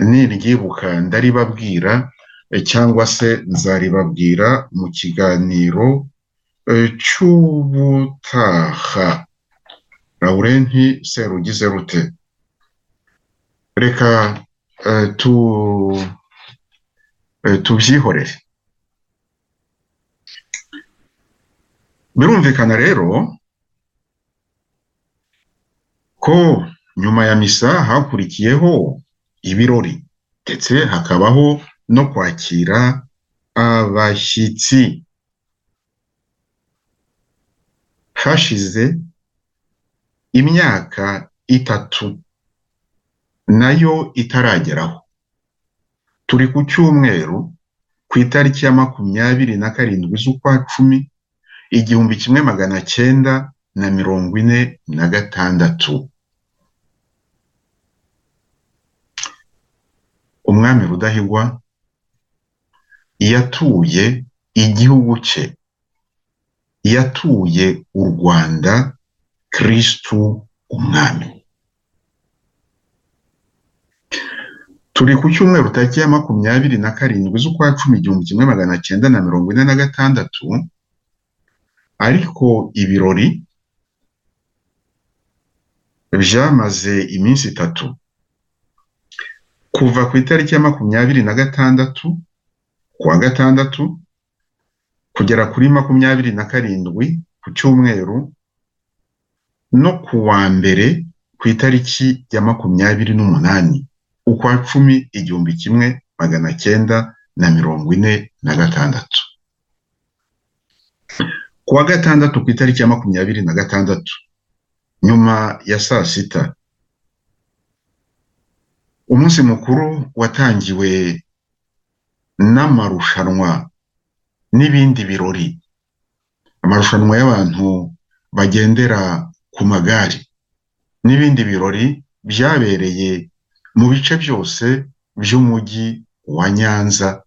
niryibuka ndaribabwira eh, cyangwa se nzaribabwira mu kiganiro eh, cy'ubutaha Laurenti seru ugize rute reka eh, tu eh, tubyihorere birumvikana rero ko nyuma ya misa hakurikiyeho ibirori ndetse hakabaho no kwakira abashyitsi hashize imyaka itatu nayo itarageraho turi ku cyumweru ku itariki ya makumyabiri na karindwi z'ukwa cumi igihumbi kimwe magana cyenda na mirongo ine na gatandatu umwami rudahigwa yatuye igihugu cye yatuye u rwanda kirisitu umwami turi ku cyumweru tariki ya makumyabiri na karindwi z'ukwa cumi igihumbi kimwe magana cyenda na mirongo ine na gatandatu ariko ibirori byamaze iminsi itatu kuva ku itariki ya makumyabiri na gatandatu kuwa gatandatu kugera kuri makumyabiri na karindwi ku cyumweru no ku wa mbere ku itariki ya makumyabiri n'umunani ukwa cumi igihumbi kimwe magana cyenda na mirongo ine na gatandatu ku wa gatandatu ku itariki ya makumyabiri na gatandatu nyuma ya saa sita umunsi mukuru watangiwe n'amarushanwa n'ibindi birori amarushanwa y'abantu bagendera ku magare n'ibindi birori byabereye mu bice byose by'umujyi wa nyanza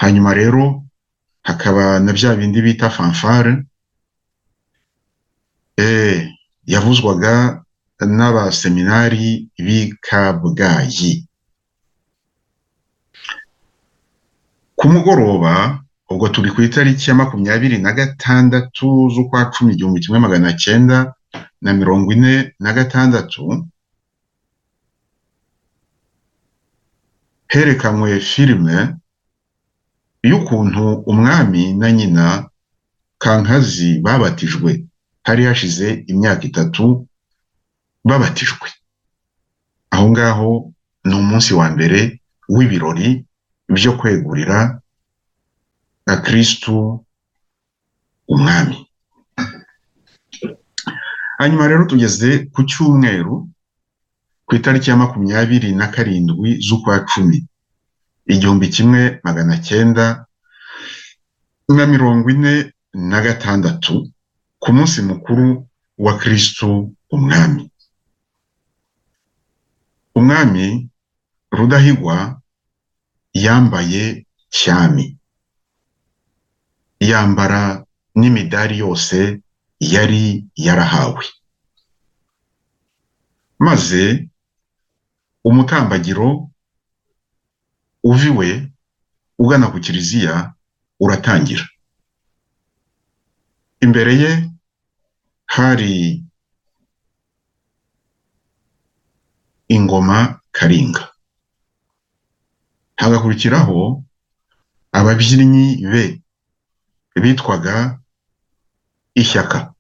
hanyuma rero hakaba na bya bindi bita fanfare yavuzwaga n'abaseminari b'i kabgayi ku mugoroba ubwo turi ku itariki ya makumyabiri na gatandatu z'ukwa cumi igihumbi kimwe magana cyenda na mirongo ine na gatandatu herekanywe filime y'ukuntu umwami na nyina kankazi babatijwe hari hashize imyaka itatu babatijwe aho ngaho ni umunsi wa mbere w'ibirori byo kwegurira na kirisitu umwami hanyuma rero tugeze ku cyumweru ku itariki ya makumyabiri na karindwi z'ukwa cumi igihumbi kimwe magana cyenda na mirongo ine na gatandatu ku munsi mukuru wa kirisitu umwami umwami rudahigwa yambaye cyami yambara n'imidari yose yari yarahawe maze umutambagiro uviwe ugana ku kiliziya uratangira imbere ye hari ingoma karinga hagakurikiraho ababyinnyi be bitwaga ishyaka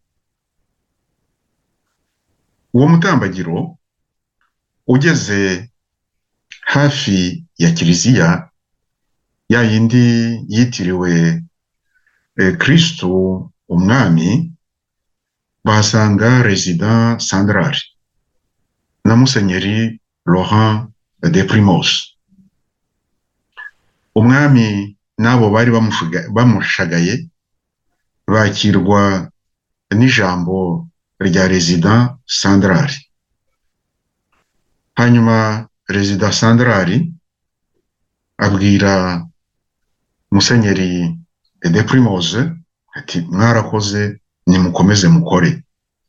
uwo mutambagiro ugeze hafi ya kiliziya ya yindi yitiriwe kirisitu umwami bahasanga rezida sandarari na musenyeri laurent de primus umwami n'abo bari bamushagaye bakirwa n'ijambo rya rezida sandarari hanyuma perezida sandarari abwira musenyeri de primose ati mwarakoze nimukomeze mukore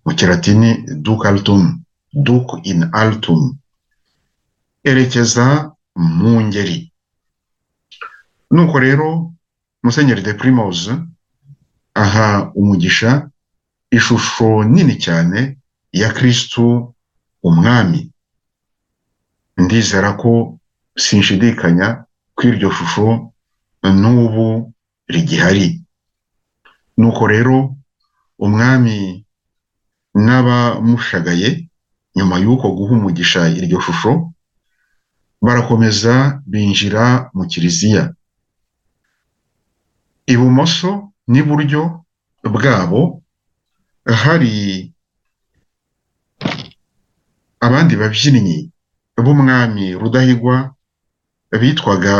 mu kiratini duke altum duke in altum erekeza mu ngeri nuko rero musenyeri de primose aha umugisha ishusho nini cyane ya kirisitu umwami ndizera ko sinshidikanya ko iryo shusho n'ubu rigihari nuko rero umwami n'abamushagaye nyuma y'uko guha umugisha iryo shusho barakomeza binjira mu kiliziya ibumoso n'iburyo bwabo hari abandi babyinnyi b'umwami rudahigwa bitwaga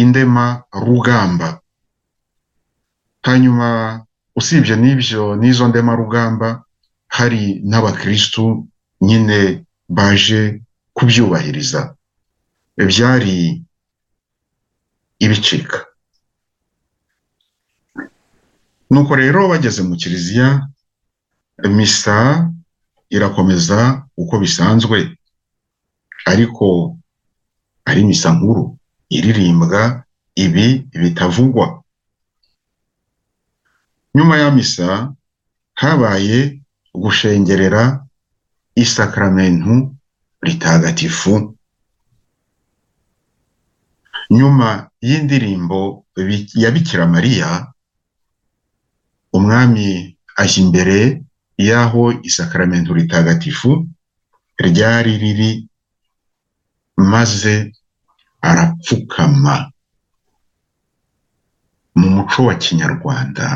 indema rugamba hanyuma usibye n'ibyo n'izo ndema rugamba hari n'abakirisitu nyine baje kubyubahiriza byari ibicika nuko rero bageze mu kiliziya misa irakomeza uko bisanzwe ariko ari misa nkuru iririmbwa ibi bitavugwa nyuma ya misa habaye gushengerera isakaramentu ritagatifu nyuma y'indirimbo ya bikira mariya umwami ajya imbere y'aho isakaramentu ritagatifu ryari riri maze arapfukama mu muco wa kinyarwanda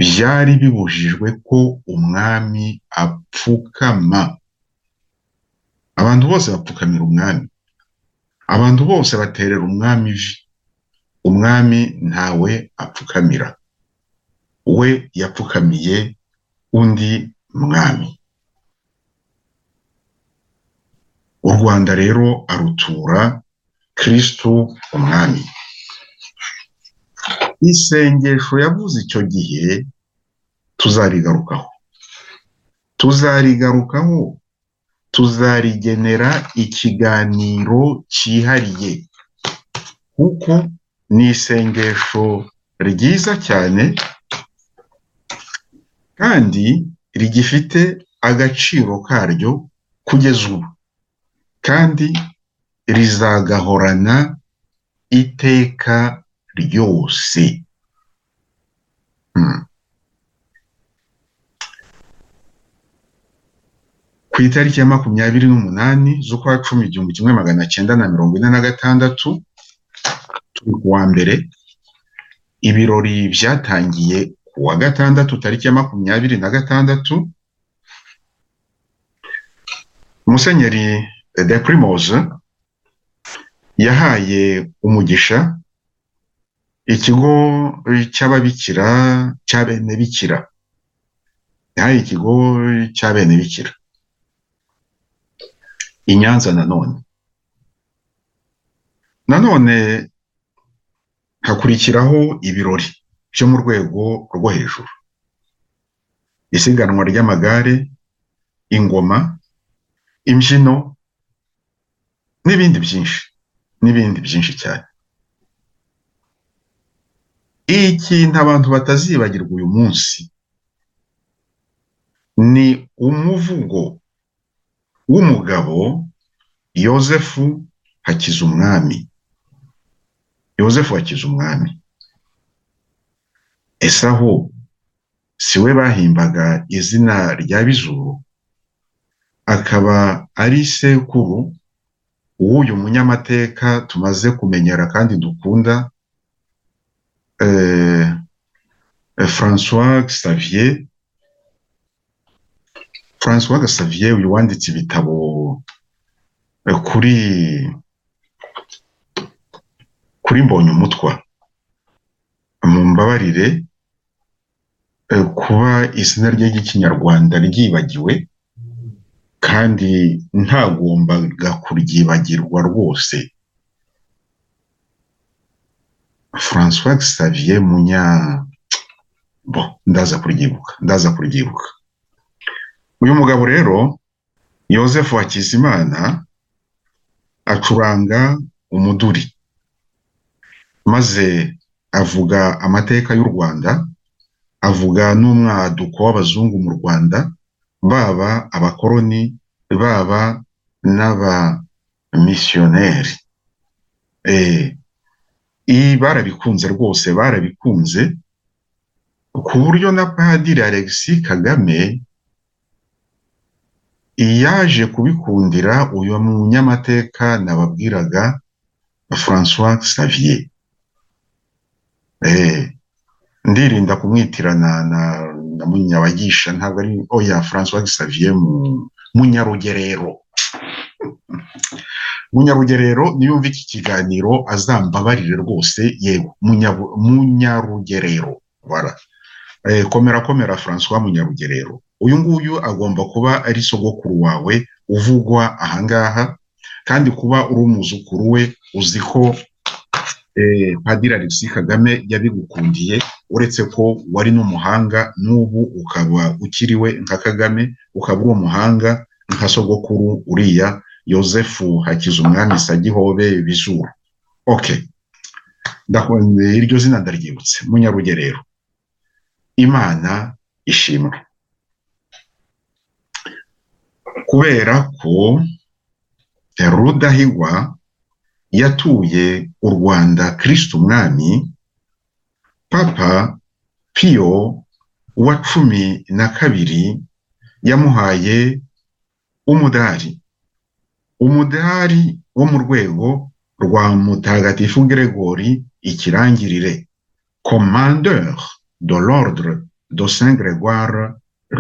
byari bibujijwe ko umwami apfukama abantu bose bapfukamira umwami abantu bose baterera umwami ivi umwami ntawe apfukamira we yapfukamiye undi mwami u rwanda rero arutura kirisitu umwami isengesho yavuze icyo gihe tuzarigarukaho tuzarigarukaho tuzarigenera ikiganiro cyihariye kuko ni isengesho ryiza cyane kandi rigifite agaciro karyo kugeza ubu kandi rizagahorana iteka ryose ku itariki ya makumyabiri n'umunani z'ukwa cumi igihumbi kimwe magana cyenda na mirongo ine na gatandatu turi ku wa mbere ibirori byatangiye ku wa gatandatu tariki ya makumyabiri na gatandatu musenyeri de primoze yahaye umugisha ikigo cy'ababikira cya bene bikira yahaye ikigo cya bene bikira i nyanza nanone nanone hakurikiraho ibirori byo mu rwego rwo hejuru isiganwa ry'amagare ingoma imbyino n'ibindi byinshi n'ibindi byinshi cyane ikintu abantu batazibagirwa uyu munsi ni umuvugo w'umugabo yosefu hakizumwami yosefu hakizumwami ese aho si we bahimbaga izina rya bizuru akaba ari sekuru w'uyu munyamateka tumaze kumenyera kandi dukunda francois xavier francois xavier uyu wanditse ibitabo kuri kuri mbonyumutwa mu mbabarire kuba izina rye ry'ikinyarwanda ryibagiwe kandi ntagombaga kuryibagirwa rwose francois xavier munya bo ndaza kuryibuka ndaza kuryibuka uyu mugabo rero Yosefu Hakizimana acuranga umuduri maze avuga amateka y'u Rwanda avuga n'umwaduko w'abazungu mu Rwanda baba abakoroni baba n'abamisiyoneri barabikunze rwose barabikunze ku buryo na padiri Alexis Kagame iyaje kubikundira uyu munyamateka nababwiraga François Xavier eh ndirinda kumwitirana na na munyabagisha ntabwo ari oya François Xavier mu munyarugerero munyarugerero niyumva iki kiganiro azambabarire rwose yego Munyabu- munyarugerero bara eh, komera komera François Munyarugerero uyu nguyu agomba kuba ari sogokuru wawe uvugwa ahangaha kandi kuba uri umuzukuru we uzi ko eh, padiri Alexis Kagame yabigukundiye uretse ko wari n'umuhanga n'ubu ukaba ukiriwe nka Kagame ukaba uri umuhanga nka sogokuru uriya yosefu hakizumwami sagihobe bizuru okay ndakunze iryo zina ndaryibutse munyarugerero imana ishimwe kubera ko rudahigwa yatuye u rwanda kirisitu umwami papa piyo wa cumi na kabiri yamuhaye umudari umudari wo mu rwego rwa mutagatifu Gregori ikirangirire commandeur de l'ordre de Saint Grégoire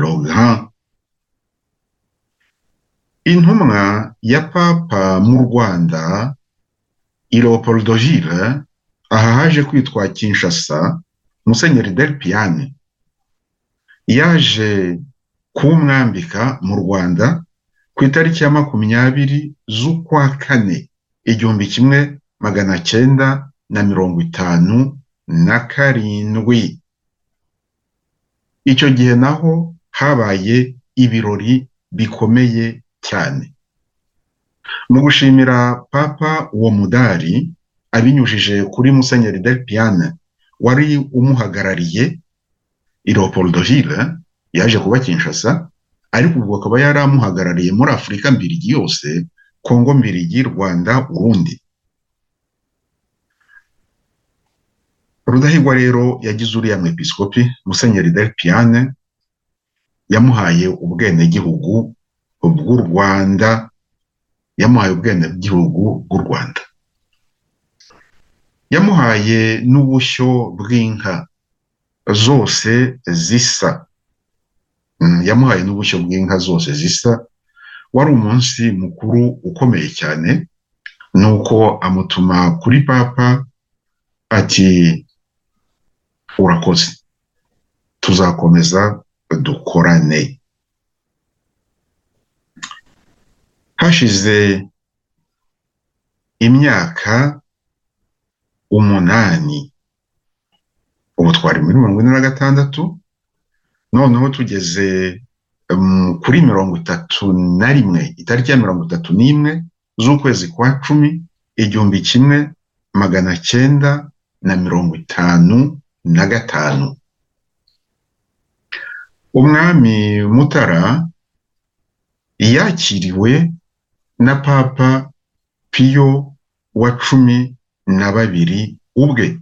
le Grand. Intumwa ya Papa mu Rwanda, Leopoldo Gile, aha haje kwitwa Kinshasa, Musenyeri Del Piane, yaje kumwambika mu Rwanda ku itariki ya makumyabiri z'ukwa kane igihumbi kimwe magana cyenda na mirongo itanu na karindwi. icyo gihe naho habaye ibirori bikomeye cyane mu gushimira papa uwo mudari abinyujije kuri musenyeri del piane wari umuhagarariye leopoldo gile yaje kuba kinshasa ariko ubwo akaba yari amuhagarariye muri afurika mbirigi yose kongo mbirigi rwanda urundi rudahigwa rero yagize uriya mwepiskopi musenyeri del piane yamuhaye ubwenegihugu bw'u rwanda yamuhaye ubwenegihugu bw'u rwanda yamuhaye n'ubushyo bw'inka zose zisa Mm, yamuhaye n'ubushyo bw'inka zose zisa wari umunsi mukuru ukomeye cyane nuko amutuma kuri papa ati urakoze tuzakomeza dukorane hashize imyaka umunani ubu twari muri mirongo ine na gatandatu noneho tugeze mm, kuri mirongo itatu na rimwe itariki ya mirongo itatu n'imwe z'ukwezi kwa cumi igihumbi kimwe magana cyenda na mirongo itanu na gatanu umwami mutara yakiriwe na papa piyo wa cumi na babiri ubwe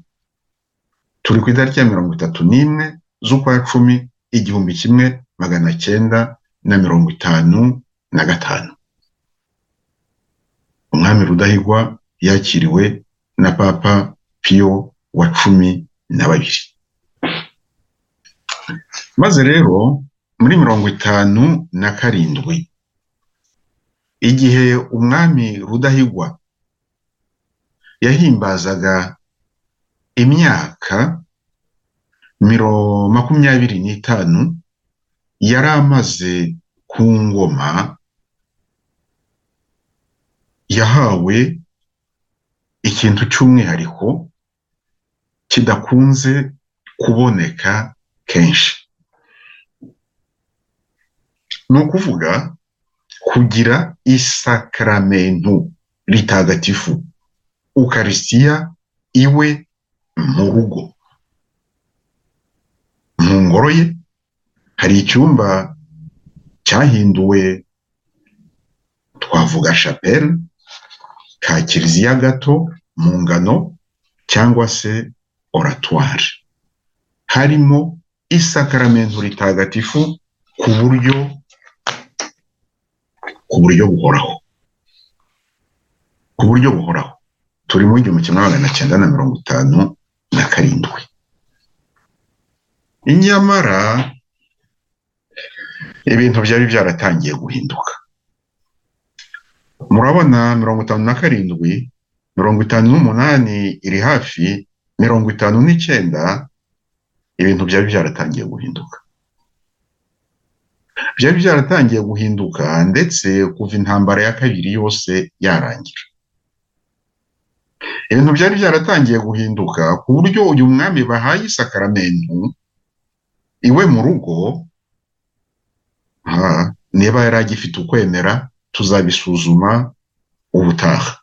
turi ku itariki ya mirongo itatu n'imwe z'ukwa cumi igihumbi kimwe magana cyenda na mirongo itanu na gatanu umwami rudahigwa yakiriwe na papa piyo wa cumi na babiri maze rero muri mirongo itanu na karindwi igihe umwami rudahigwa yahimbazaga imyaka miro makumyabiri n'itanu yari amaze ku ngoma yahawe ikintu cy'umwihariko kidakunze kuboneka kenshi ni ukuvuga kugira isakaramentu ritagatifu ukarisitiya iwe mu rugo mu ngoro ye hari icyumba cyahinduwe twavuga chapelle ka kiliziya gato mu ngano cyangwa se oratoire harimo isakaramentu ritagatifu ku buryo ku buryo buhoraho ku buryo buhoraho turi mu igihumbi kimwe magana cyenda na mirongo itanu na karindwi nyamara ibintu byari byaratangiye guhinduka murabona mirongo itanu na karindwi mirongo itanu n'umunani iri hafi mirongo itanu n'icyenda ibintu byari byaratangiye guhinduka byari byaratangiye guhinduka ndetse kuva intambara ya kabiri yose yarangira ibintu byari byaratangiye guhinduka ku buryo uyu mwami bahaye isakaramentu iwe mu rugo niba yari agifite ukwemera tuzabisuzuma ubutaha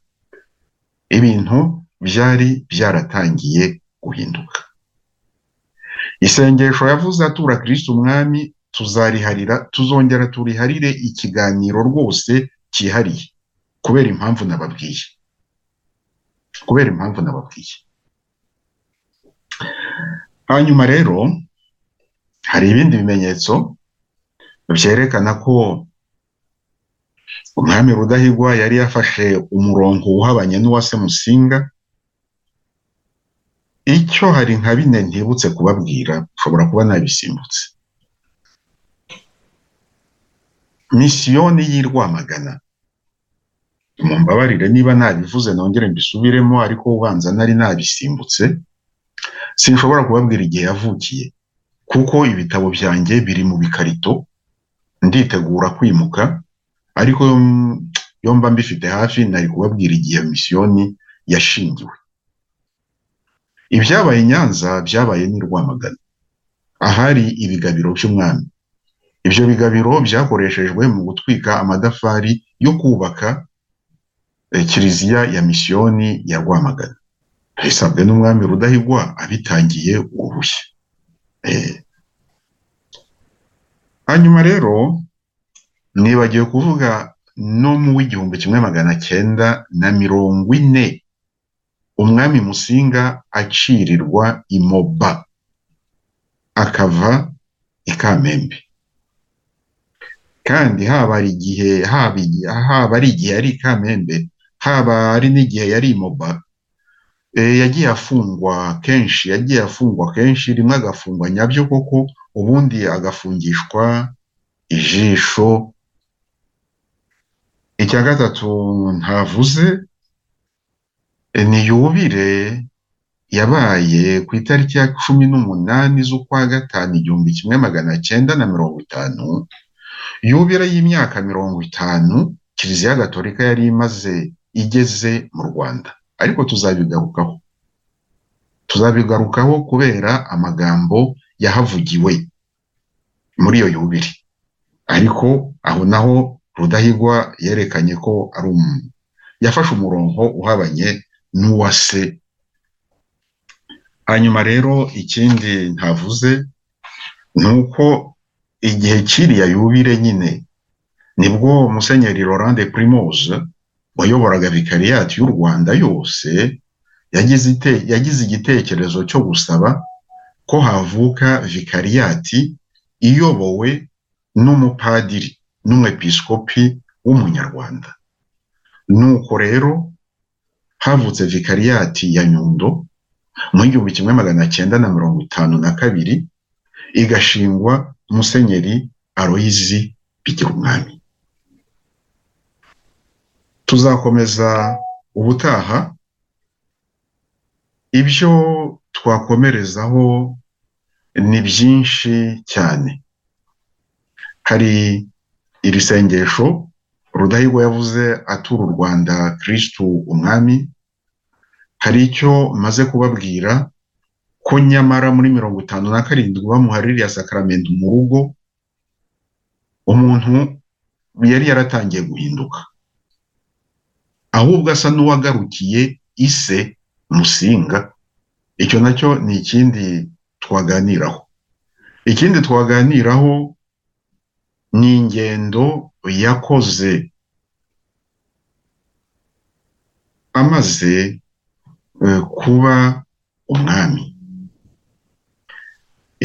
ibintu byari byaratangiye guhinduka isengesho yavuze atura kirisiti umwami tuzariharira tuzongera turiharire ikiganiro rwose cyihariye kubera impamvu nababwiye kubera impamvu nababwiye hanyuma rero hari ibindi bimenyetso byerekana ko umwami rudahigwa yari yafashe umurongo uhabanye n'uwa semusinga icyo hari nka bine ntibutse kubabwira ushobora kuba nabisimbutse misiyoni y'i rwamagana mumbabarire niba nabivuze nongere mbisubiremo ariko ubanza nari nabisimbutse sinshobora kubabwira igihe yavukiye kuko ibitabo byanjye biri mu bikarito nditegura kwimuka ariko yomba mbifite hafi nari kubabwira igihe misiyoni yashingiwe ibyabaye nyanza byabaye n'i rwamagana ahari ibigabiro by'umwami ibyo bigabiro byakoreshejwe mu gutwika amadafari yo kubaka kiliziya ya misiyoni ya rwamagana bisabwe n'umwami rudahigwa abitangiye uruhushya hanyuma rero nibagiwe kuvuga no mu w'igihumbi kimwe magana cyenda na mirongo ine umwami musinga acirirwa imoba akava i kamembe kandi haba ari igihe haba ari igihe yari i kamembe haba ari n'igihe yari imoba yagiye afungwa kenshi yagiye afungwa kenshi rimwe agafungwa nyabyo koko ubundi agafungishwa ijisho icya gatatu ntavuze ni yubire yabaye ku itariki ya cumi n'umunani z'ukwa gatanu igihumbi kimwe magana cyenda na mirongo itanu yubire y'imyaka mirongo itanu kiliziya gatolika yari imaze igeze mu rwanda ariko tuzabigarukaho tuzabigarukaho kubera amagambo yahavugiwe muri iyo yubire ariko aho naho rudahigwa yerekanye ko ari umuntu yafashe umurongo uhabanye n'uwa se hanyuma rero ikindi ntavuze ni uko igihe kiriya yubire nyine nibwo musenyeri Laurent de Primoze wayoboraga vikariyati y'u Rwanda yose yagize igitekerezo cyo gusaba ko havuka vikariyati iyobowe n'umupadiri n'umwepiskopi w'umunyarwanda nuko rero havutse vikariyati ya nyundo mu igihumbi kimwe magana cyenda na mirongo itanu na kabiri igashingwa musenyeri aroyizi bigira umwami tuzakomeza ubutaha ibyo twakomerezaho ni byinshi cyane hari iri sengesho rudahigwa yavuze atura u rwanda kirisitu umwami hari icyo maze kubabwira ko nyamara muri mirongo itanu na karindwi bamuhaririya sakaramento mu rugo umuntu yari yaratangiye guhinduka ahubwo asa n'uwagarukiye ise musinga icyo nacyo ni ikindi twaganiraho ikindi twaganiraho ni ingendo yakoze amaze kuba umwami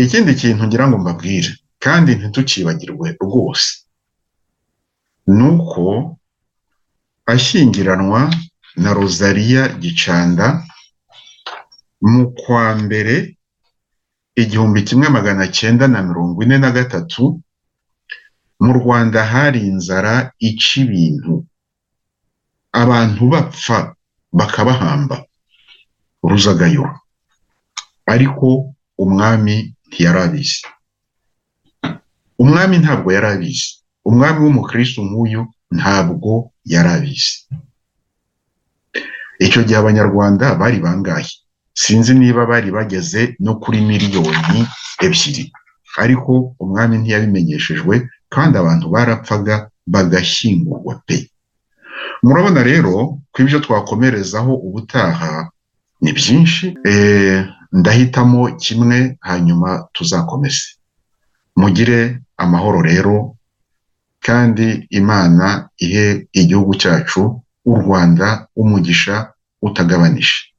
ikindi kintu ngira ngo mbabwire kandi ntitucibagirwe rwose ni uko ashyingiranwa na rozariya gicanda mu kwa mbere igihumbi kimwe magana cyenda na mirongo ine na gatatu mu rwanda hari inzara ica ibintu abantu bapfa bakabahamba ruzagayo ariko umwami ntiyarabizi umwami ntabwo yarabizi umwami w'umukristo nk'uyu ntabwo yarabizi icyo gihe abanyarwanda bari bangahe sinzi niba bari bageze no kuri miliyoni ebyiri ariko umwami ntiyabimenyeshejwe kandi abantu barapfaga bagashyingurwa pe murabona rero ko ibyo twakomerezaho ubutaha ni byinshi ndahitamo kimwe hanyuma tuzakomeze mugire amahoro rero kandi imana ihe igihugu cyacu u rwanda umugisha utagabanije